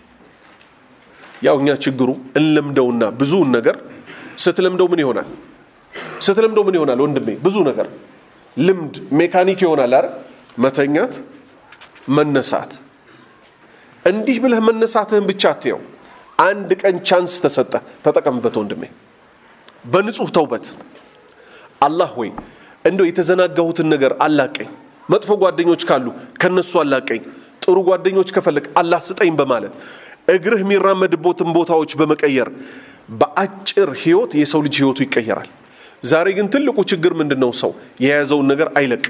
ያው እኛ ችግሩ እንለምደውና ብዙውን ነገር ስትለምደው ምን ይሆናል ስትለምደው ምን ይሆናል ወንድሜ ብዙ ነገር ልምድ ሜካኒክ ይሆናል አይደል መተኛት መነሳት እንዲህ ብለህ መነሳትህን ብቻ አትየው አንድ ቀን ቻንስ ተሰጠ ተጠቀምበት ወንድሜ በንጹህ ተውበት አላህ ሆይ እንደው የተዘናጋሁትን ነገር አላቀኝ መጥፎ ጓደኞች ካሉ ከነሱ አላቀኝ ጥሩ ጓደኞች ከፈለግ አላህ ስጠኝ በማለት እግርህ የሚራመድቦትን ቦታዎች በመቀየር በአጭር ህይወት የሰው ልጅ ህይወቱ ይቀየራል ዛሬ ግን ትልቁ ችግር ምንድን ነው ሰው የያዘውን ነገር አይለቅ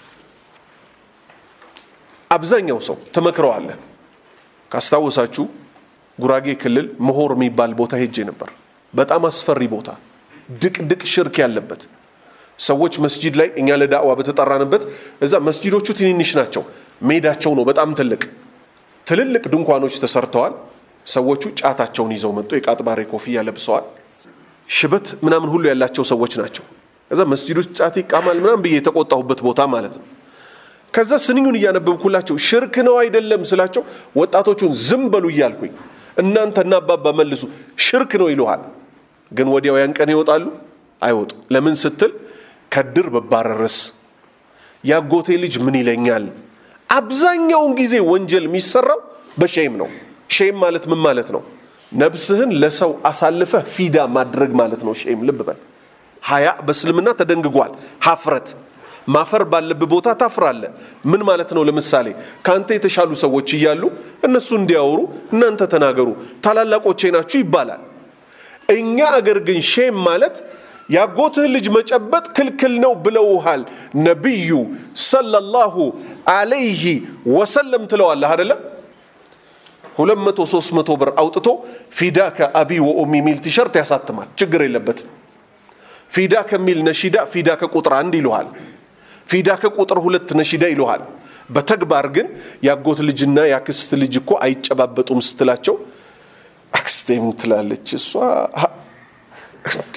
አብዛኛው ሰው ትመክረዋለህ ካስታወሳችሁ ጉራጌ ክልል መሆር የሚባል ቦታ ሄጄ ነበር በጣም አስፈሪ ቦታ ድቅድቅ ሽርክ ያለበት ሰዎች መስጂድ ላይ እኛ ለዳዕዋ በተጠራንበት እዛ መስጂዶቹ ትንንሽ ናቸው ሜዳቸው ነው በጣም ትልቅ ትልልቅ ድንኳኖች ተሰርተዋል ሰዎቹ ጫታቸውን ይዘው መጡ የቃጥባሬ ኮፍያ ለብሰዋል ሽበት ምናምን ሁሉ ያላቸው ሰዎች ናቸው ከዛ መስጂዱ ጫት ይቃማል ምናምን ብዬ የተቆጣሁበት ቦታ ማለት ነው ከዛ ስንኙን እያነበብኩላቸው ሽርክ ነው አይደለም ስላቸው ወጣቶቹን ዝም በሉ እያልኩኝ እናንተ እናባባ መልሱ ሽርክ ነው ይልሃል ግን ወዲያው ያን ቀን ይወጣሉ አይወጡ ለምን ስትል ከድር በባረርስ ያጎቴ ልጅ ምን ይለኛል አብዛኛውን ጊዜ ወንጀል የሚሰራው በሼም ነው ሼም ማለት ምን ማለት ነው ነብስህን ለሰው አሳልፈህ ፊዳ ማድረግ ማለት ነው ሼም ልብ በል ሀያ በእስልምና ተደንግጓል ሀፍረት ማፈር ባለብህ ቦታ ታፍራለ ምን ማለት ነው ለምሳሌ ከአንተ የተሻሉ ሰዎች እያሉ እነሱ እንዲያወሩ እናንተ ተናገሩ ታላላቆቼ ናችሁ ይባላል እኛ አገር ግን ሼም ማለት ያጎትህ ልጅ መጨበጥ ክልክል ነው ብለውሃል ነቢዩ ሰለላሁ አለይህ ወሰለም ትለዋለህ አደለም ሁለት መቶ ሶስት መቶ ብር አውጥቶ ፊዳከ አቢ ወኡሚ የሚል ቲሸርት ያሳትማል ችግር የለበትም ፊዳ ከሚል ነሺዳ ፊዳ ከቁጥር አንድ ይልሃል ፊዳ ከቁጥር ሁለት ነሺዳ ይልሃል በተግባር ግን ያጎት ልጅና ያክስት ልጅ እኮ አይጨባበጡም ስትላቸው አክስቴ ምን ትላለች እሷ እንዴ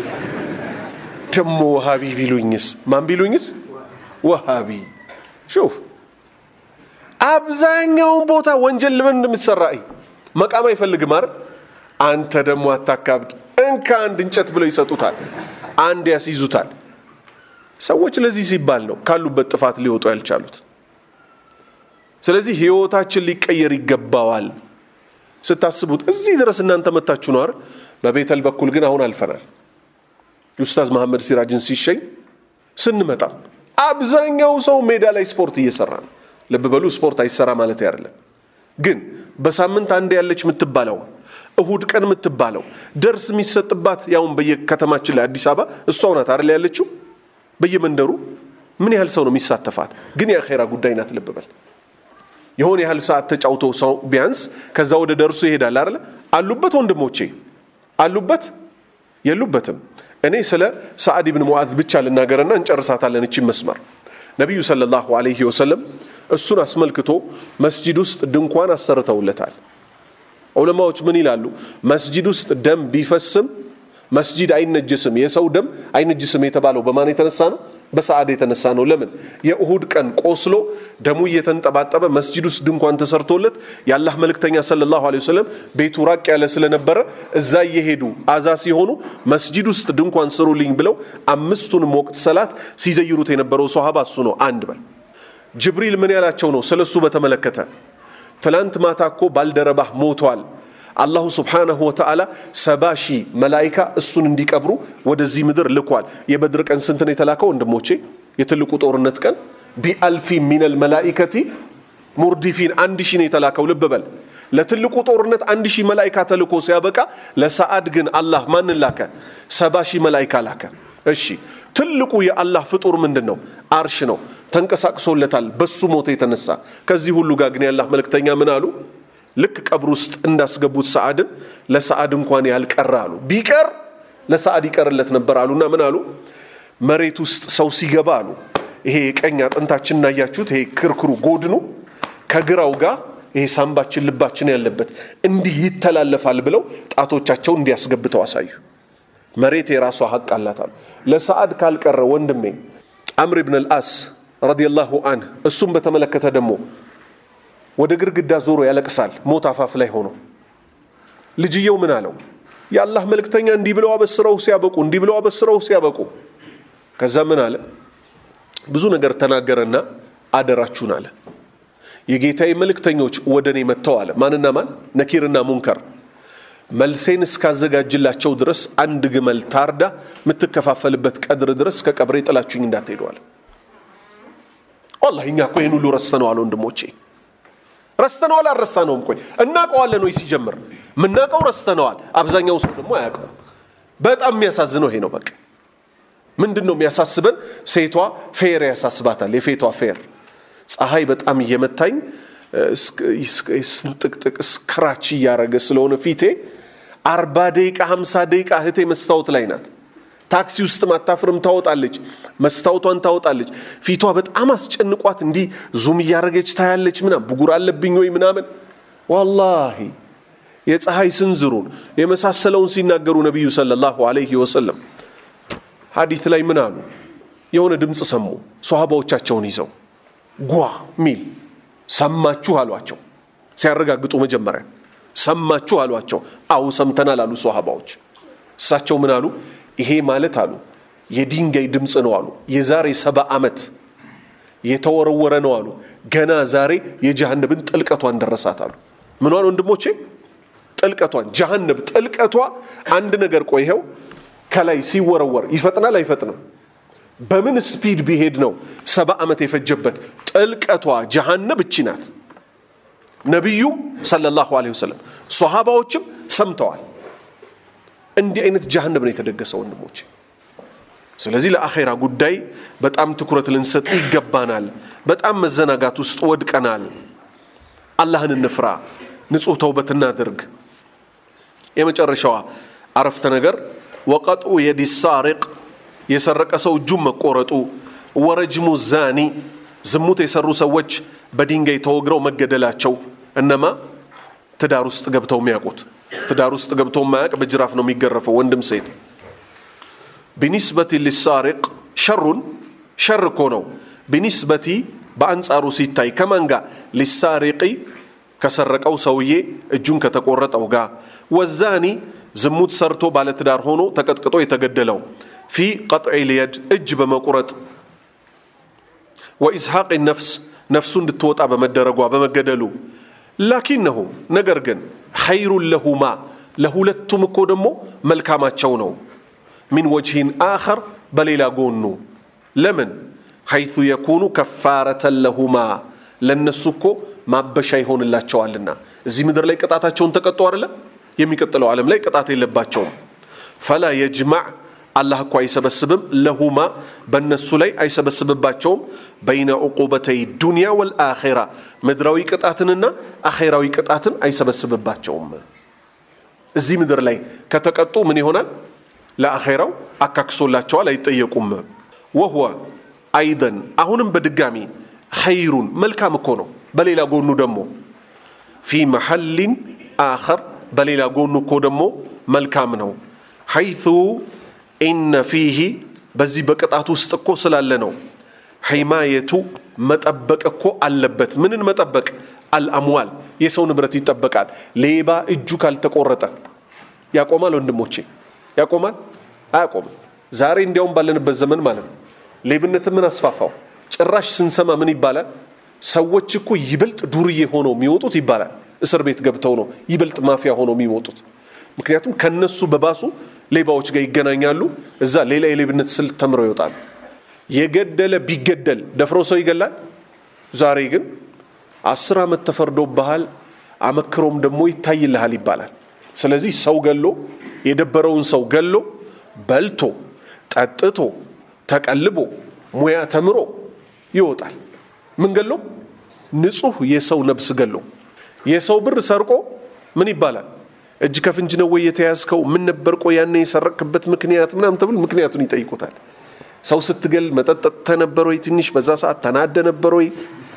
ደሞ ወሃቢ ቢሉኝስ ማን ቢሉኝስ ወሃቢ ሹፍ አብዛኛውን ቦታ ወንጀል ለምን እንደምትሰራ መቃም አይፈልግም አይደል አንተ ደግሞ አታካብድ እንካ አንድ እንጨት ብለው ይሰጡታል አንድ ያስይዙታል ሰዎች ለዚህ ሲባል ነው ካሉበት ጥፋት ሊወጡ ያልቻሉት ስለዚህ ህይወታችን ሊቀየር ይገባዋል ስታስቡት እዚህ ድረስ እናንተ መታችሁ ነው አይደል በቤተል በኩል ግን አሁን አልፈናል ኡስታዝ መሐመድ ሲራጅን ሲሸኝ ስንመጣ አብዛኛው ሰው ሜዳ ላይ ስፖርት እየሰራ ነው ልብ በሉ ስፖርት አይሰራ ማለት አይደለም ግን በሳምንት አንድ ያለች የምትባለው እሁድ ቀን የምትባለው ደርስ የሚሰጥባት ያውን በየከተማችን ላይ አዲስ አበባ እሷው ናት አይደል ያለችው በየመንደሩ ምን ያህል ሰው ነው የሚሳተፋት ግን የአኼራ ጉዳይ ናት ልብ በል የሆነ ያህል ሰዓት ተጫውቶ ሰው ቢያንስ ከዛ ወደ ደርሱ ይሄዳል አይደለ አሉበት ወንድሞቼ አሉበት የሉበትም እኔ ስለ ሰዓድ ብን ሙዓዝ ብቻ ልናገርና እንጨርሳታለን እቺ መስመር ነቢዩ ሰለላሁ ዐለይሂ ወሰለም እሱን አስመልክቶ መስጂድ ውስጥ ድንኳን አሰርተውለታል ዑለማዎች ምን ይላሉ መስጂድ ውስጥ ደም ቢፈስም መስጂድ አይነጅስም የሰው ደም አይነጅስም የተባለው በማን የተነሳ ነው በሰዓድ የተነሳ ነው ለምን የእሁድ ቀን ቆስሎ ደሙ እየተንጠባጠበ መስጂድ ውስጥ ድንኳን ተሰርቶለት የአላህ መልእክተኛ ሰለላሁ ዐለይሂ ወሰለም ቤቱ ራቅ ያለ ስለነበረ እዛ እየሄዱ አዛ ሲሆኑ መስጂድ ውስጥ ድንኳን ስሩልኝ ብለው አምስቱንም ወቅት ሰላት ሲዘይሩት የነበረው ሶሃባ እሱ ነው አንድ በል ጅብሪል ምን ያላቸው ነው ስለሱ በተመለከተ ትላንት ማታ እኮ ባልደረባህ ሞቷል አላሁ ስብሓነሁ ወተዓላ ሰባ ሺህ መላይካ እሱን እንዲቀብሩ ወደዚህ ምድር ልኳል የበድር ቀን ስንት ነው የተላከው ወንድሞቼ የትልቁ ጦርነት ቀን ቢአልፊ ሚነል መላኢከቲ ሙርዲፊን አንድ ሺህ ነው የተላከው ልብ በል ለትልቁ ጦርነት አንድ ሺህ መላይካ ተልኮ ሲያበቃ ለሰዓድ ግን አላህ ማንን ላከ ሰባ ሺህ መላይካ ላከ እሺ ትልቁ የአላህ ፍጡር ምንድን ነው አርሽ ነው ተንቀሳቅሶለታል በሱ ሞት የተነሳ ከዚህ ሁሉ ጋር ግን የአላህ መልእክተኛ ምን አሉ ልክ ቀብር ውስጥ እንዳስገቡት ሰዓድን ለሰዓድ እንኳን ያልቀረ አሉ ቢቀር ለሰዓድ ይቀርለት ነበር አሉና ምን አሉ መሬት ውስጥ ሰው ሲገባ አሉ ይሄ የቀኝ አጥንታችን እናያችሁት ይሄ ክርክሩ ጎድኑ ከግራው ጋር ይሄ ሳምባችን ልባችን ያለበት እንዲህ ይተላለፋል ብለው ጣቶቻቸው እንዲያስገብተው አሳዩ መሬት የራሷ ሀቅ አላት አሉ ለሰዓድ ካልቀረ ወንድሜ አምር ብን አልአስ ረዲየላሁ አንህ እሱም በተመለከተ ደግሞ ወደ ግድግዳ ዞሮ ያለቅሳል ሞት አፋፍ ላይ ሆኖ ልጅየው ምን አለው የአላህ መልእክተኛ እንዲህ ብለው አበስረው ሲያበቁ እንዲህ ብለው አበስረው ሲያበቁ ከዛ ምን አለ ብዙ ነገር ተናገረና አደራችሁን አለ የጌታዬ መልእክተኞች ወደ እኔ መጥተው አለ ማንና ማን ነኪርና ሙንከር መልሴን እስካዘጋጅላቸው ድረስ አንድ ግመል ታርዳ የምትከፋፈልበት ቀድር ድረስ ከቀብሬ ጥላችሁኝ እንዳትሄደዋል ወላሂ እኛ እኮ ይህን ሁሉ ረስተነዋል ወንድሞቼ ረስተነዋል አልረሳነውም ቆይ እናውቀዋለን ወይ ሲጀምር የምናውቀው ረስተነዋል አብዛኛው ሰው ደግሞ አያውቀው በጣም የሚያሳዝነው ይሄ ነው በቃ ምንድን ነው የሚያሳስበን ሴቷ ፌር ያሳስባታል የፌቷ ፌር ፀሐይ በጣም እየመታኝ ስንጥቅጥቅ ስክራች እያረገ ስለሆነ ፊቴ አርባ ደቂቃ ሀምሳ ደቂቃ እህቴ መስታወት ላይ ናት ታክሲ ውስጥ ማታፍርም ታወጣለች መስታወቷን ታወጣለች ፊቷ በጣም አስጨንቋት እንዲህ ዙም እያረገች ታያለች ምናም ብጉር አለብኝ ወይ ምናምን ዋላሂ የፀሐይ ስንዝሩን የመሳሰለውን ሲናገሩ ነቢዩ ሰለላሁ ዐለይሂ ወሰለም ሀዲት ላይ ምን አሉ የሆነ ድምፅ ሰሙ ሶሃባዎቻቸውን ይዘው ጓ ሚል ሰማችሁ አሏቸው ሲያረጋግጡ መጀመሪያ ሰማችሁ አሏቸው አው ሰምተናል አሉ ሶሃባዎች እሳቸው ምን አሉ ይሄ ማለት አሉ የድንጋይ ድምፅ ነው አሉ የዛሬ ሰባ ዓመት የተወረወረ ነው አሉ ገና ዛሬ የጀሃነብን ጥልቀቷን ደረሳት አሉ ምኗን ወንድሞቼ ጥልቀቷን ጀሃነብ ጥልቀቷ አንድ ነገር ቆይኸው ከላይ ሲወረወር ይፈጥናል አይፈጥንም በምን ስፒድ ቢሄድ ነው ሰባ ዓመት የፈጀበት ጥልቀቷ ጀሃነብ እቺ ናት ነቢዩም ሰለላሁ ዐለይሂ ወሰለም ሶሃባዎችም ሰምተዋል እንዲህ አይነት ጀሃነብ ነው የተደገሰው ወንድሞች ስለዚህ ለአኼራ ጉዳይ በጣም ትኩረት ልንሰጥ ይገባናል በጣም መዘናጋት ውስጥ ወድቀናል አላህን እንፍራ ንጹህ ተውበት እናድርግ የመጨረሻዋ አረፍተ ነገር ወቀጥኡ የዲ ሳሪቅ የሰረቀ ሰው እጁን መቆረጡ ወረጅሙ ዛኒ ዝሙት የሰሩ ሰዎች በድንጋይ ተወግረው መገደላቸው እነማ ትዳር ውስጥ ገብተው የሚያውቁት ትዳር ውስጥ ገብተው የማያውቅ በጅራፍ ነው የሚገረፈው ወንድም ሴት ቢኒስበቲ ሊሳሪቅ ሸሩን ሸር እኮ ነው ቢኒስበቲ በአንጻሩ ሲታይ ከማን ጋር ሊሳሪቂ ከሰረቀው ሰውዬ እጁን ከተቆረጠው ጋር ወዛኒ ዝሙት ሰርቶ ባለትዳር ሆኖ ተቀጥቅጦ የተገደለው ፊ ቀጥዒ ልየድ እጅ በመቁረጥ ወኢስሐቅ ነፍስ ነፍሱ እንድትወጣ በመደረጓ በመገደሉ ላኪነሁ ነገር ግን ኸይሩን ለሁማ ለሁለቱም እኮ ደግሞ መልካማቸው ነው ሚን ወጅሂን አኸር በሌላ ጎኑ ለምን ሐይቱ የኩኑ ከፋረተን ለሁማ ለእነሱ እኮ ማበሻ ይሆንላቸዋልና እዚህ ምድር ላይ ቅጣታቸውን ተቀጡ አይደለ የሚቀጥለው ዓለም ላይ ቅጣት የለባቸውም ፈላ የጅማዕ አላህ እኮ አይሰበስብም ለሁማ በእነሱ ላይ አይሰበስብባቸውም በይነ ዕቁበተይ ዱንያ ወልአኼራ ምድራዊ ቅጣትንና አኼራዊ ቅጣትን አይሰበስብባቸውም እዚህ ምድር ላይ ከተቀጡ ምን ይሆናል ለአኼራው አካክሶላቸዋል አይጠየቁም ወህወ አይደን አሁንም በድጋሚ ኸይሩን መልካም እኮ ነው በሌላ ጎኑ ደግሞ ፊ መሐሊን አኸር በሌላ ጎኑ እኮ ደግሞ መልካም ነው ሐይቱ ኢነ ፊህ በዚህ በቅጣት ውስጥ እኮ ስላለ ነው ሒማየቱ መጠበቅ እኮ አለበት ምንን መጠበቅ አልአምዋል የሰው ንብረት ይጠበቃል ሌባ እጁ ካልተቆረጠ ያቆማል ወንድሞቼ ያቆማል አያቆምም ዛሬ እንዲያውም ባለንበት ዘመን ማለት ነው ሌብነትን ምን አስፋፋው ጭራሽ ስንሰማ ምን ይባላል ሰዎች እኮ ይበልጥ ዱርዬ ሆነው የሚወጡት ይባላል እስር ቤት ገብተው ነው ይበልጥ ማፊያ ሆነው የሚወጡት ምክንያቱም ከነሱ በባሱ ሌባዎች ጋር ይገናኛሉ እዛ ሌላ የሌብነት ስልት ተምረው ይወጣሉ የገደለ ቢገደል ደፍሮ ሰው ይገላል ዛሬ ግን አስር ዓመት ተፈርዶብሃል አመክሮም ደግሞ ይታይልሃል ይባላል ስለዚህ ሰው ገሎ የደበረውን ሰው ገሎ በልቶ ጠጥቶ ተቀልቦ ሙያ ተምሮ ይወጣል ምን ገሎ ንጹህ የሰው ነብስ ገሎ የሰው ብር ሰርቆ ምን ይባላል እጅ ከፍንጅ ነው ወይ የተያዝከው ምን ነበር ቆ ያኔ የሰረቅክበት ምክንያት ምናምን ተብል ምክንያቱን ይጠይቁታል ሰው ስትገል መጠጠተ ነበር ወይ ትንሽ በዛ ሰዓት ተናደ ነበር ወይ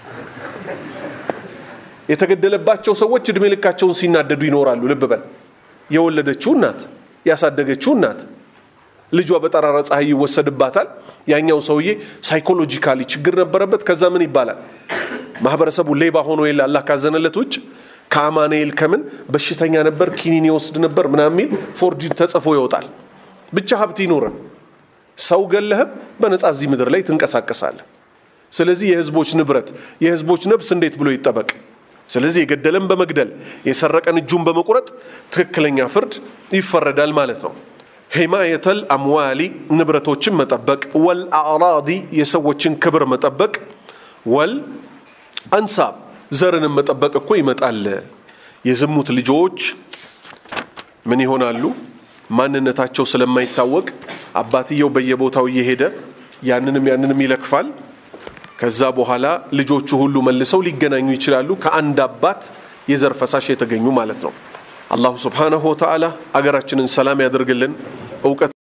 የተገደለባቸው ሰዎች እድሜ ልካቸውን ሲናደዱ ይኖራሉ ልብ በል የወለደችው እናት ያሳደገችው እናት ልጇ በጠራራ ፀሐይ ይወሰድባታል ያኛው ሰውዬ ሳይኮሎጂካሊ ችግር ነበረበት ከዛ ምን ይባላል ማህበረሰቡ ሌባ ሆኖ የለ አላህ ካዘነለት ውጭ ከአማኑኤል ከምን በሽተኛ ነበር ኪኒን ይወስድ ነበር ምናምን የሚል ፎርጅድ ተጽፎ ይወጣል ብቻ ሀብት ይኖረን ሰው ገለህም በነፃ እዚህ ምድር ላይ ትንቀሳቀሳለህ ስለዚህ የህዝቦች ንብረት የህዝቦች ነብስ እንዴት ብሎ ይጠበቅ ስለዚህ የገደለን በመግደል የሰረቀን እጁን በመቁረጥ ትክክለኛ ፍርድ ይፈረዳል ማለት ነው ሂማየተል አምዋሊ ንብረቶችን መጠበቅ ወል አዕራዲ የሰዎችን ክብር መጠበቅ ወል አንሳብ ዘርንም መጠበቅ እኮ ይመጣል የዝሙት ልጆች ምን ይሆናሉ ማንነታቸው ስለማይታወቅ አባትየው በየቦታው እየሄደ ያንንም ያንንም ይለክፋል ከዛ በኋላ ልጆቹ ሁሉ መልሰው ሊገናኙ ይችላሉ ከአንድ አባት የዘር ፈሳሽ የተገኙ ማለት ነው አላሁ ስብሓነሁ ወተዓላ አገራችንን ሰላም ያደርግልን እውቀት